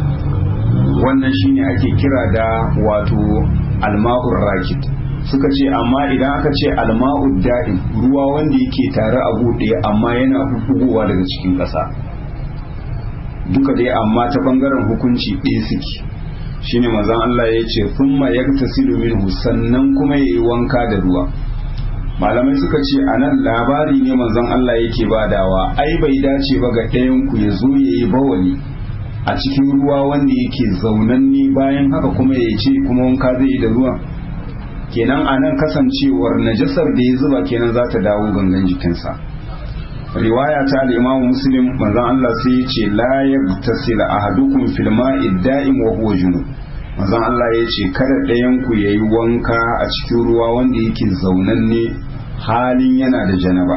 wannan shine ake kira da wato alma'ur rakit suka ce amma idan aka ce alma'ud da'im ruwa wanda yake tare a gu daya amma yana bubugowa daga cikin ƙasa duka dai amma ta bangaren hukunci ɗaya suke shine mazan Allah ya ce thumma yaktasilu minhu sannan kuma yayi wanka da ruwa malamai suka ce anan labari ne manzon Allah yake badawa ai bai dace ba ga ɗayan ku ya zo yayi bawali a cikin ruwa wanda yake zaunanni bayan haka kuma ya ce kuma wanka zai yi da ruwan kenan anan kasancewar najasar da ya zuba kenan za ta dawo gangan jikinsa riwaya ta al-Imam Muslim manzon Allah sai ya ce la yagtasil ahadukum fil ma'i da'im wa huwa junub manzon Allah ya ce kada ɗayan ku yayi wanka a cikin ruwa wanda yake zaunanne halin yana da janaba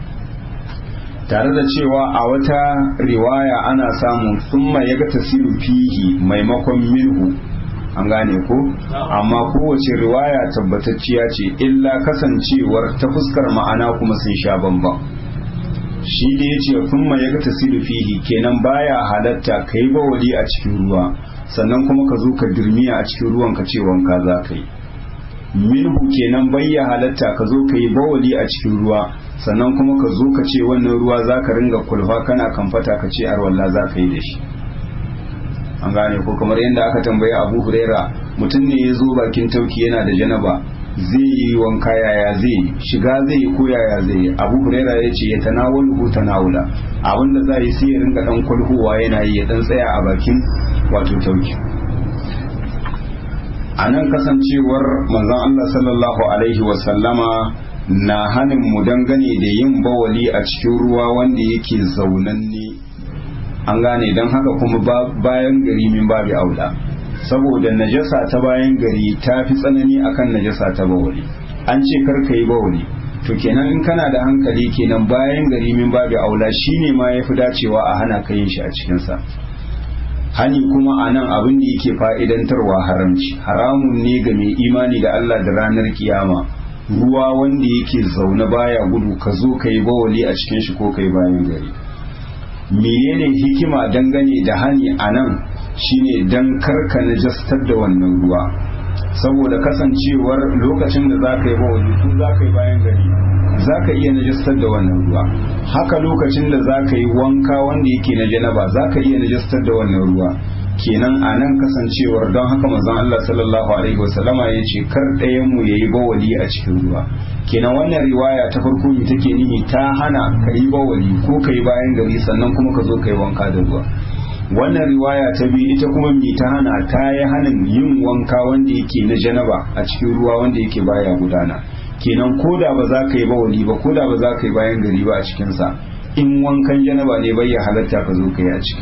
tare da cewa a wata riwaya ana samun summa yagtasilu fihi maimakon minhu an gane ko amma kowace riwaya tabbatacciya ce illa kasancewar ta fuskar ma'ana kuma sun sha bambam shi da ya ce kuma ya ga tasiru fihi kenan baya halatta ka yi bawali a cikin ruwa sannan kuma ka zo ka dirmiya a cikin ruwan ka ce wanka za ka yi minhu kenan bayya halatta ka zo ka yi bawali a cikin ruwa sannan kuma ka zo ka ce wannan ruwa za ka ringa kulfa kana kamfata ka ce arwalla za ka yi da shi an gane ko kamar yadda aka tambayi abu huraira mutum ne ya zo bakin tauki yana da janaba zai yi wanka yaya zai shiga zai yi ko yaya zai yi abu huraira ya ce ya tanawalu ko tanawula abinda za yi sai ya ringa dan kwalhuwa yana yi ya dan tsaya a bakin wato tauki a nan kasancewar manzon Allah sallallahu alaihi wasallama na hanin mu dangane da yin bawali a cikin ruwa wanda yake zaunanne an gane don haka kuma bayan gari min babu aula saboda najasa ta bayan gari ta fi tsanani akan najasa ta bawali an ce kar ka yi bawali to kenan in kana da hankali kenan bayan gari min babu aula shine ma yafi dacewa a hana ka yin shi a cikinsa hani kuma a nan abin da yake fa'idantarwa haramci haramun ne ga mai imani da Allah da ranar kiyama ruwa wanda yake zaune baya gudu ka zo ka yi bawali a cikin shi ko ka yi bayan gari menene hikima dangane da hani a nan shine dan karka najastar da wannan ruwa saboda kasancewar lokacin da za ka yi bawali ko za ka yi bayan gari za ka iya najastar da wannan ruwa haka lokacin da za ka yi wanka wanda yake na janaba za ka iya najastar da wannan ruwa kenan a nan kasancewar don haka mazan Allah sallallahu alaihi wasallama ya ce kar ɗayan mu yayi bawali a cikin ruwa kenan wannan riwaya ta farko ne take nihi ta hana ka yi bawali ko ka yi bayan gari sannan kuma ka zo ka yi wanka da ruwa wannan riwaya ta biyu ita kuma mi ta hana ta yi hanin yin wanka wanda yake na janaba a cikin ruwa wanda yake baya gudana kenan ko da ba za ka yi bawali ba ko da ba za ka yi bayan gari ba a cikinsa in wankan janaba ne bai ya halatta ka zo ka yi a ciki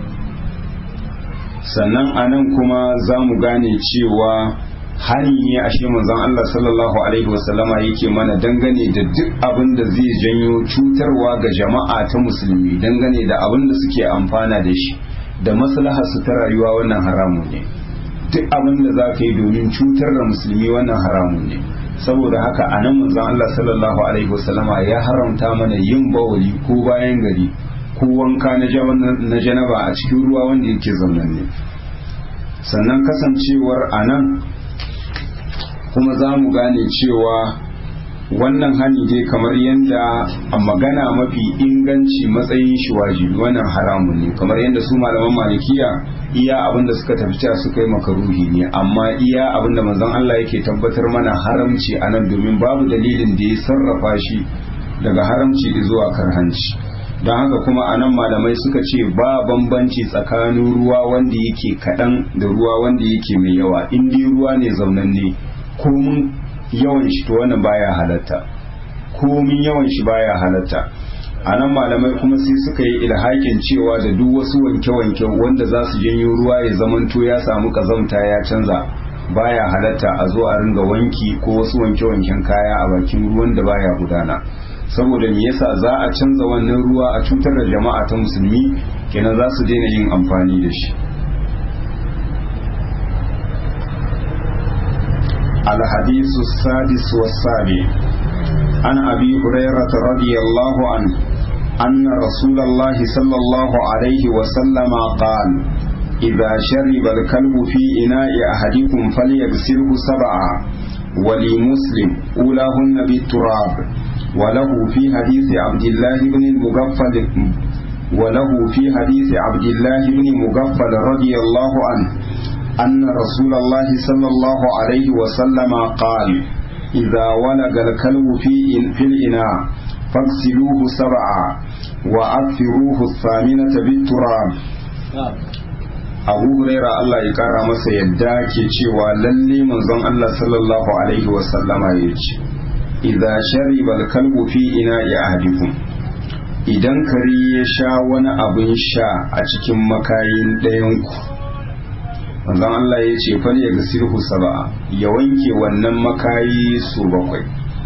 sannan a nan kuma za mu gane cewa hani ne a shi manzon Allah sallallahu alaihi wasallama yake mana dangane da duk abin da zai janyo cutarwa ga jama'a ta musulmi dangane da abin da suke amfana da shi da maslahar su ta rayuwa wannan haramun ne duk abin da za ka yi domin cutar da musulmi wannan haramun ne saboda haka a nan manzon Allah sallallahu alaihi wasallama ya haramta mana yin bawali ko bayan gari ko wanka na janaba a cikin ruwa wanda yake zaunan ne sannan kasancewar a nan kuma za mu gane cewa wannan hani dai kamar yadda a magana mafi inganci matsayin shi wajibi wannan haramun ne kamar yadda su malaman malikiya iya abin da suka tafi cewa suka yi makaruhi ne amma iya abin da manzon Allah yake tabbatar mana haramci a nan domin babu dalilin da ya sarrafa shi daga haramci zuwa karhanci don haka kuma a nan malamai suka ce ba bambanci tsakanin ruwa wanda yake kaɗan da ruwa wanda yake mai yawa in dai ruwa ne zaunanne komin yawan shi to wannan baya halatta komin yawan shi baya halatta a nan malamai kuma sai suka yi ilhakin cewa da duk wasu wanke-wanke wanda za su janyo ruwa ya zamanto ya samu kazamta ya canza baya halatta a zo a ringa wanki ko wasu wanke-wanken kaya a bakin ruwan da baya gudana saboda me yasa za a canza wannan ruwa a cutar da jama'a ta musulmi kenan za su daina yin amfani da shi الحديث السادس والسابع عن أبي هريرة رضي الله عنه أن رسول الله صلى الله عليه وسلم قال إذا شرب الكلب في إناء أحدكم فليغسله سبعا ولمسلم أولاهن بالتراب وله في حديث عبد الله بن المغفل وله في حديث عبد الله بن مغفل رضي الله عنه أن رسول الله صلى الله عليه وسلم قال إذا ولغ الكلب في في الإناء فاغسلوه سبعا وأكثروه الثامنة بالتراب abu huraira Allah ya kara masa yadda ke cewa lalle manzon Allah sallallahu alaihi wasallama ya ce idza shariba al-kalbu fi ina'i ahadikum idan kare ya sha wani abin sha a cikin makayin ɗayanku manzon Allah ya ce fal ya gasirhu saba'a ya wanke wannan makayi su bakwai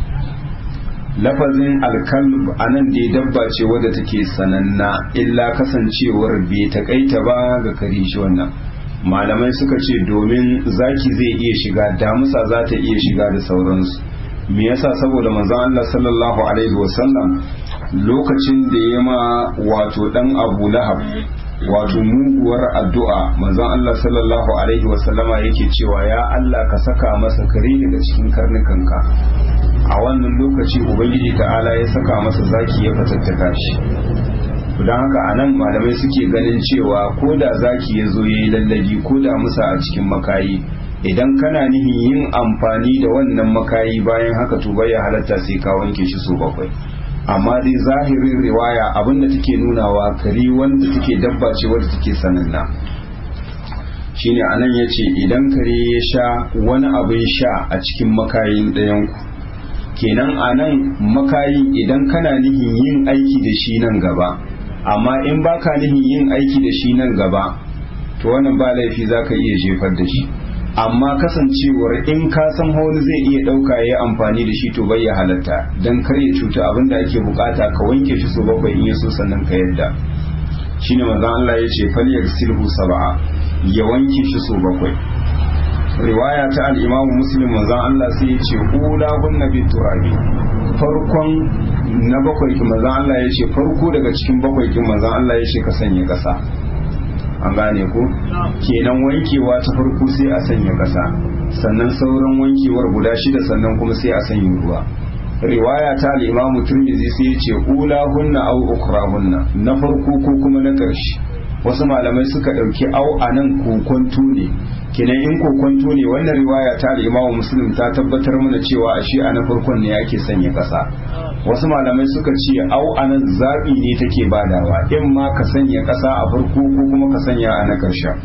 lafazin alkalb anan dai dabba ce wadda take sananna illa kasancewar bai takaita ba ga kare shi wannan malamai suka ce domin zaki zai iya shiga damusa za ta iya shiga da sauransu me yasa saboda manzon Allah sallallahu alaihi wasallam lokacin da ya ma wato dan Abu Lahab wato muguwar addu'a manzon Allah sallallahu alaihi wasallama yake cewa ya Allah ka saka masa kare daga cikin karnukanka a wannan lokaci ubangiji ta'ala ya saka masa zaki ya fatattaka shi don haka a nan malamai suke ganin cewa ko da zaki ya zo ya yi lallabi ko da musa a cikin makayi idan kana nihin yin amfani da wannan makayi bayan haka to bai halatta sai ka wanke shi so bakwai amma dai zahirin riwaya abinda take nunawa kari wanda take dabba ce wadda take sananna shine anan yace idan kare ya sha wani abin sha a cikin makayin ɗayanku kenan anan makayin idan kana nihin yin aiki da shi nan gaba amma in baka nihin yin aiki da shi nan gaba to wannan ba laifi zaka iya jefar da shi amma kasancewar in ka san wani zai iya ɗauka ya amfani da shi to bai ya halatta don kar ya cuta abin da ake bukata ka wanke shi so bakwai in yaso sannan ka yadda shine manzon Allah ya ce fal silhu sab'a ya wanke shi so bakwai riwaya ta al-Imam Muslim manzon Allah sai ya ce ula hunna bi turabi farkon na bakwai kin manzon Allah ya ce farko daga cikin bakwai kin manzon Allah ya ce ka sanya kasa an gane ko kenan wankewa ta farko sai a sanya kasa sannan sauran wankewar guda shida sannan kuma sai a sanya ruwa riwaya ta al-imamu turmizi sai ya ce ula hunna au ukra hunna na farko ko kuma na ƙarshe wasu malamai suka ɗauki au a nan kokonto ne kenan in kokonto ne wannan riwaya ta al-imamu muslim ta tabbatar mana cewa a shi a na farkon ne ake sanya ƙasa wasu malamai suka ce au a nan zaɓi ne take badawa in ma ka sanya ƙasa a farko ko kuma ka sanya a na ƙarshen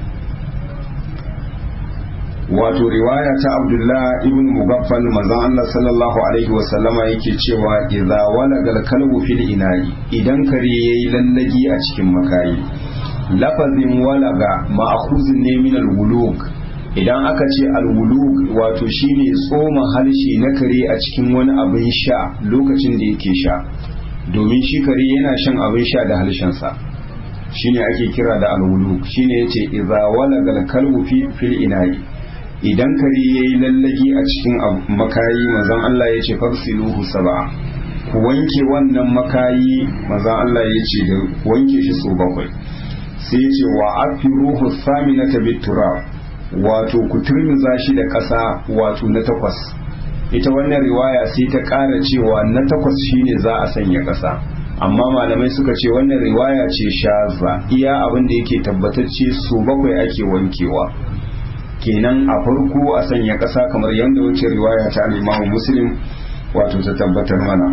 wato riwaya ta abdullah ibn mugaffal manzon Allah sallallahu alaihi wa sallama yake cewa idza walagal kalbu fil ina'i idan kare yayi lallagi a cikin makayi lafazin walaga ma'khuzun ne min al-wulug idan aka ce al-wulug wato shine tsoma harshe na kare a cikin wani abin sha lokacin da yake sha domin shi kare yana shan abin sha da harshensa shine ake kira da al-wulug shine yace idza walagal kalbu fil ina'i idan kare ya yi lallagi a cikin makayi mazan Allah ya ce farsiluhu saba ku wanke wannan makayi mazan Allah ya ce da wanke shi so bakwai sai ce wa afiruhu saminata bitura wato ku turmiza shi da ƙasa wato na takwas ita wannan riwaya sai ta ƙara cewa na takwas shine za a sanya ƙasa amma malamai suka ce wannan riwaya ce shaza iya abin da yake tabbatacce so bakwai ake wankewa kenan a farko a sanya ƙasa kamar yadda wuce riwaya ta al'imamu muslim wato ta tabbatar mana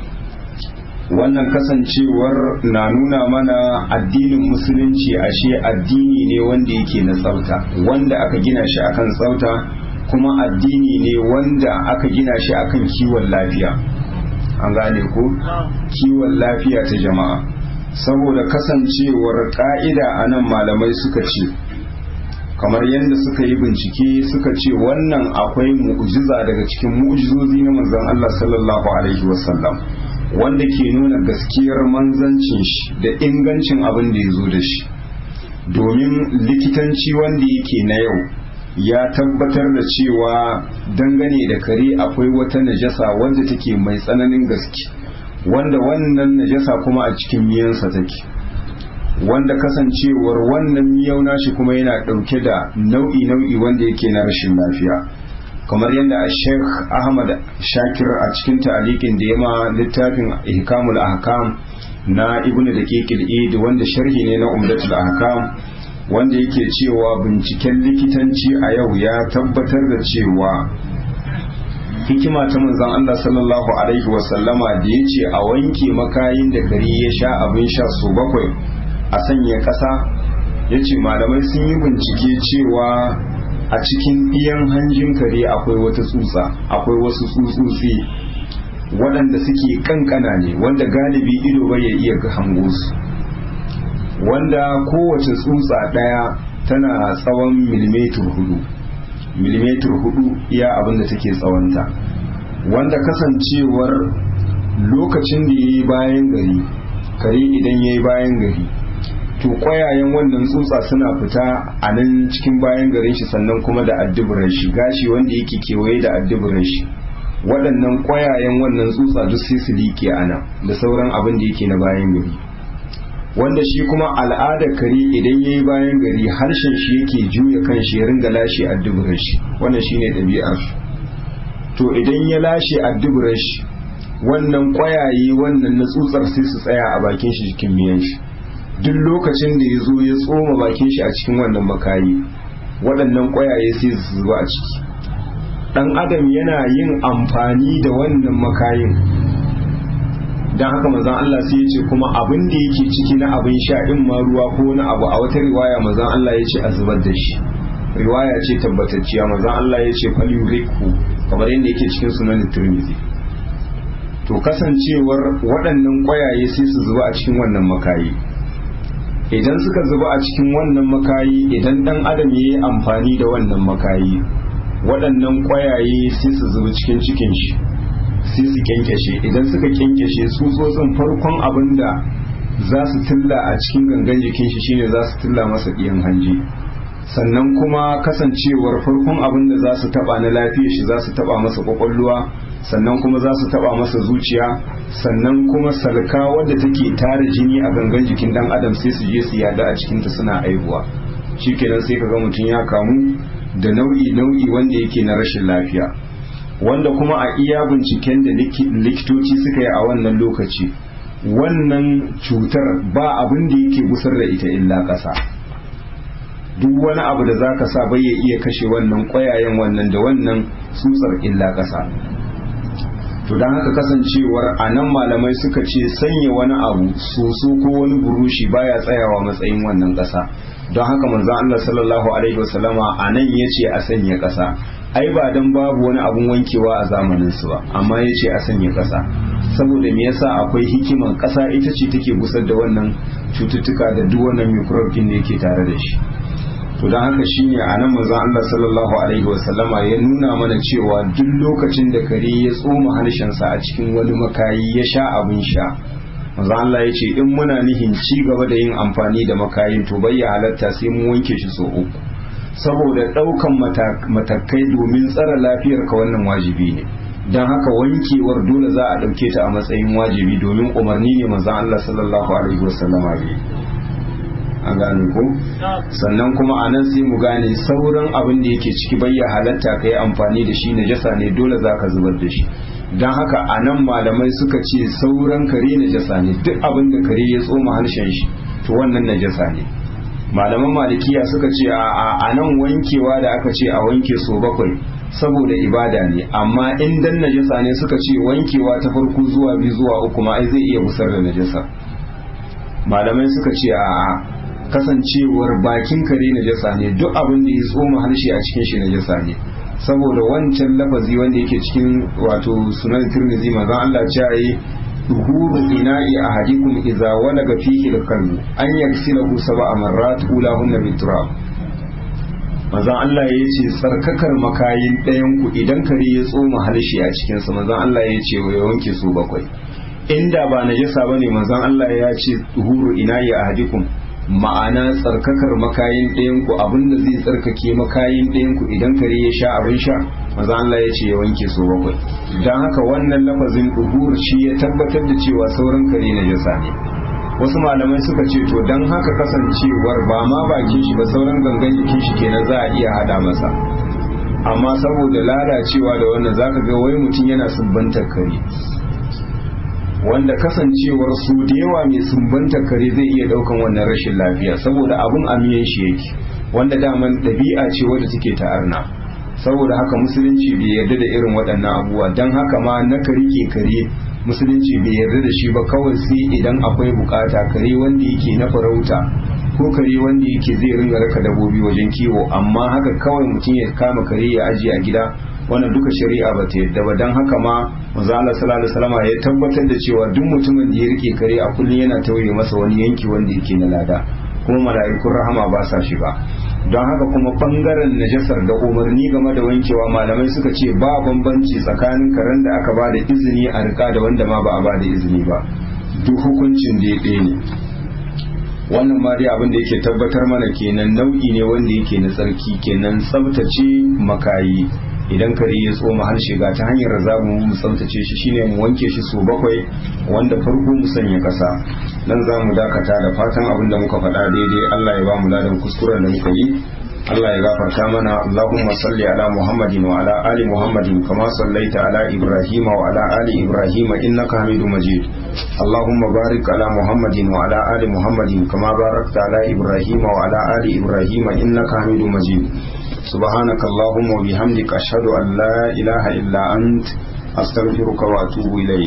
wannan kasancewar na nuna mana addinin musulunci ashe addini ne wanda yake na tsafta wanda aka gina shi akan tsafta kuma addini ne wanda aka gina shi akan kiwon lafiya an gane ko kiwon lafiya ta jama'a saboda kasancewar ka'ida a nan malamai suka ce kamar yadda suka yi bincike suka ce wannan akwai mu'jiza daga cikin mu'jizozi na manzon Allah sallallahu alaihi wasallam wanda ke nuna gaskiyar manzancin shi da ingancin abin da ya zo da shi domin likitanci wanda yake na yau ya tabbatar da cewa dangane da kare akwai wata najasa wanda take mai tsananin gaske wanda wannan najasa kuma a cikin miyansa take wanda kasancewar wannan miyau nashi kuma yana ɗauke da nau'i nau'i wanda yake na rashin lafiya kamar yadda a sheikh ahmad shakir a cikin ta'alikin da ya ma littafin ihkamul ahkam na ibnu da id wanda sharhi ne na umdatul ahkam wanda yake cewa binciken likitanci a yau ya tabbatar da cewa hikima ta manzon Allah sallallahu alaihi wasallama da ya ce a wanke makayin da kare ya sha abin sha su bakwai a sanya ƙasa ya ce malamai sun yi bincike cewa a cikin iyan hanjin kare akwai wata tsutsa akwai wasu tsutsotsi waɗanda suke kankana ne wanda galibi ido bai ya iya hango su wanda kowace tsutsa ɗaya tana tsawon milimetar hudu milimetar hudu iya abin da take tsawonta wanda kasancewar lokacin da ya yi bayan gari kare idan ya yi bayan gari to kwayayen wannan tsutsa suna fita a nan cikin bayan garin shi sannan kuma da adduburan shi gashi wanda yake kewaye da adduburan shi waɗannan kwayayen wannan tsutsa duk sai su liƙe a nan da sauran abin da yake na bayan gari wanda shi kuma al'adar kare idan ya yi bayan gari harshen shi yake juya kan shi ya ringa lashe adduburan shi wannan shine ɗabi'ar to idan ya lashe adduburan shi wannan kwayaye wannan na tsutsar sai su tsaya a bakin shi cikin miyan shi duk lokacin da ya zo ya tsoma bakin shi a cikin wannan makayi waɗannan ƙwayaye sai su zuba a ciki ɗan adam yana yin amfani da wannan makayin don haka mazan Allah sai ya ce kuma abin da yake ciki na abin sha in ma ruwa ko na abu a wata riwaya mazan Allah ya ce a zubar da shi riwaya ce tabbatacciya mazan Allah ya ce falyuriku kamar yadda yake cikin sunan Tirmidhi to kasancewar waɗannan ƙwayaye sai su zuba a cikin wannan makayi idan suka zuba a cikin wannan makayi idan dan adam ya yi amfani da wannan makayi waɗannan ƙwayaye sai su zuba cikin cikin shi sai su kyankyashe idan suka kyankyashe tsutsotsin farkon abin da za su tilla a cikin gangan jikin shi shine za su tilla masa ɗiyan hanji sannan kuma kasancewar farkon abin da za su taba na lafiya shi za su taba masa kwakwalwa sannan kuma za su taba masa zuciya sannan kuma salka wadda take tara jini a gangan jikin dan adam sai su je su yada a cikinta suna aihuwa shikenan sai kaga mutum ya kamu da nau'i nau'i wanda yake na rashin lafiya wanda kuma a iya binciken da likitoci suka yi a wannan lokaci wannan cutar ba abin da yake gusar da ita illa ƙasa duk wani abu da zaka sa bai ya iya kashe wannan ƙwayayen wannan da wannan tsutsar illa ƙasa to don haka kasancewar a nan malamai suka ce sanya wani abu soso ko wani burushi baya tsayawa matsayin wannan ƙasa don haka manzon Allah sallallahu alaihi wasallama a nan ya ce a sanya ƙasa ai ba dan babu wani abun wankewa a zamanin su ba amma ya ce a sanya ƙasa saboda me yasa akwai hikiman ƙasa ita ce take gusar da wannan cututtuka da duk wannan microbe da yake tare da shi to don haka shine a nan manzon Allah sallallahu alaihi wasallama ya nuna mana cewa duk lokacin da kare ya tsoma harshensa a cikin wani makayi ya sha abin sha manzon Allah ya ce in muna nihin ci gaba da yin amfani da makayin to bai halatta sai mun wanke shi so uku saboda ɗaukan matakai domin tsara lafiyar ka wannan wajibi ne don haka wankewar dole za a ɗauke ta a matsayin wajibi domin umarni ne manzon Allah sallallahu alaihi wasallama ne a gane ko sannan kuma a nan sai mu gane sauran abin da yake ciki bayya halatta ka yi amfani da shi najasa ne dole za ka zubar da shi don haka a nan malamai suka ce sauran kare najasa ne duk abin da kare ya tsoma harshen shi to wannan najasa ne malaman malikiya suka ce a nan wankewa da aka ce a wanke so bakwai saboda ibada ne amma in dan najasa ne suka ce wankewa ta farko zuwa biyu zuwa uku ma ai zai iya busar da najasa malamai suka ce a kasancewar bakin kare najasa ne duk abin da ya tsoma harshe a cikin shi najasa ne saboda wancan lafazi wanda yake cikin wato sunan tirmidhi manzon Allah ya yi duhuru ina'i ahadikum idza walaga fihi al-kalbu an yaksilahu sab'a marrat ulahunna biturab manzon Allah ya ce tsarkakar makayin ɗayan ku idan kare ya tsoma harshe a cikin sa manzon Allah ya ce ya wanke su bakwai inda ba najasa bane manzon Allah ya ce duhuru ina'i ahadikum ma'ana tsarkakar makayin ɗayan ku abinda zai tsarkake makayin ɗayan ku idan kare ya sha abin sha maza Allah ya ce ya wanke su bakwai don haka wannan lafazin duhur shi ya tabbatar da cewa sauran kare na jasa ne wasu malamai suka ce to don haka kasancewar ba ma bakin shi ba sauran gangan jikin shi kenan za a iya hada masa amma saboda lalacewa da wannan zaka ga wai mutum yana subbantar kare wanda kasancewar su da yawa mai sumbanta kare zai iya daukan wannan rashin lafiya saboda abun amiyan shi yake wanda daman ɗabi'a ce wadda take ta'arna saboda haka musulunci bai yarda da irin waɗannan abubuwa don haka ma na rike kare musulunci bai yarda da shi ba kawai sai idan akwai bukata kare wanda yake na farauta ko kare wanda yake zai ringa raka dabobi wajen kiwo amma haka kawai mutum ya kama kare ya ajiye a gida wannan duka shari'a ba ta yadda ba don haka ma manzo Allah sallallahu alaihi wasallam ya tabbatar da cewa duk mutumin da ya rike kare a kullun yana tauye masa wani yanki wanda yake na lada kuma mala'ikun rahama ba sa shiga don haka kuma bangaren najasar da umarni game da wankewa malamai suka ce ba bambanci tsakanin karen da aka ba da izini a rika da wanda ma ba a ba da izini ba duk hukuncin da ya ɗaya ne wannan ma dai abin da yake tabbatar mana kenan nau'i ne wanda yake na tsarki kenan tsabtace makayi idan kare ya tsoma harshe ga ta hanyar za mu mu tsaftace shi shine mu wanke shi so bakwai wanda farko mu sanya kasa nan za mu dakata da fatan abin da muka faɗa daidai Allah ya ba mu ladan kuskuren da muka yi Allah ya gafarta mana Allahumma salli ala Muhammadin wa ala ali Muhammadin kama sallaita ala Ibrahim wa ala ali Ibrahim innaka Hamidum Majid Allahumma barik ala Muhammadin wa ala ali Muhammadin kama barakta ala Ibrahim wa ala ali Ibrahim innaka Hamidum Majid سبحانك اللهم وبحمدك أشهد أن لا إله إلا أنت أستغفرك وأتوب إليك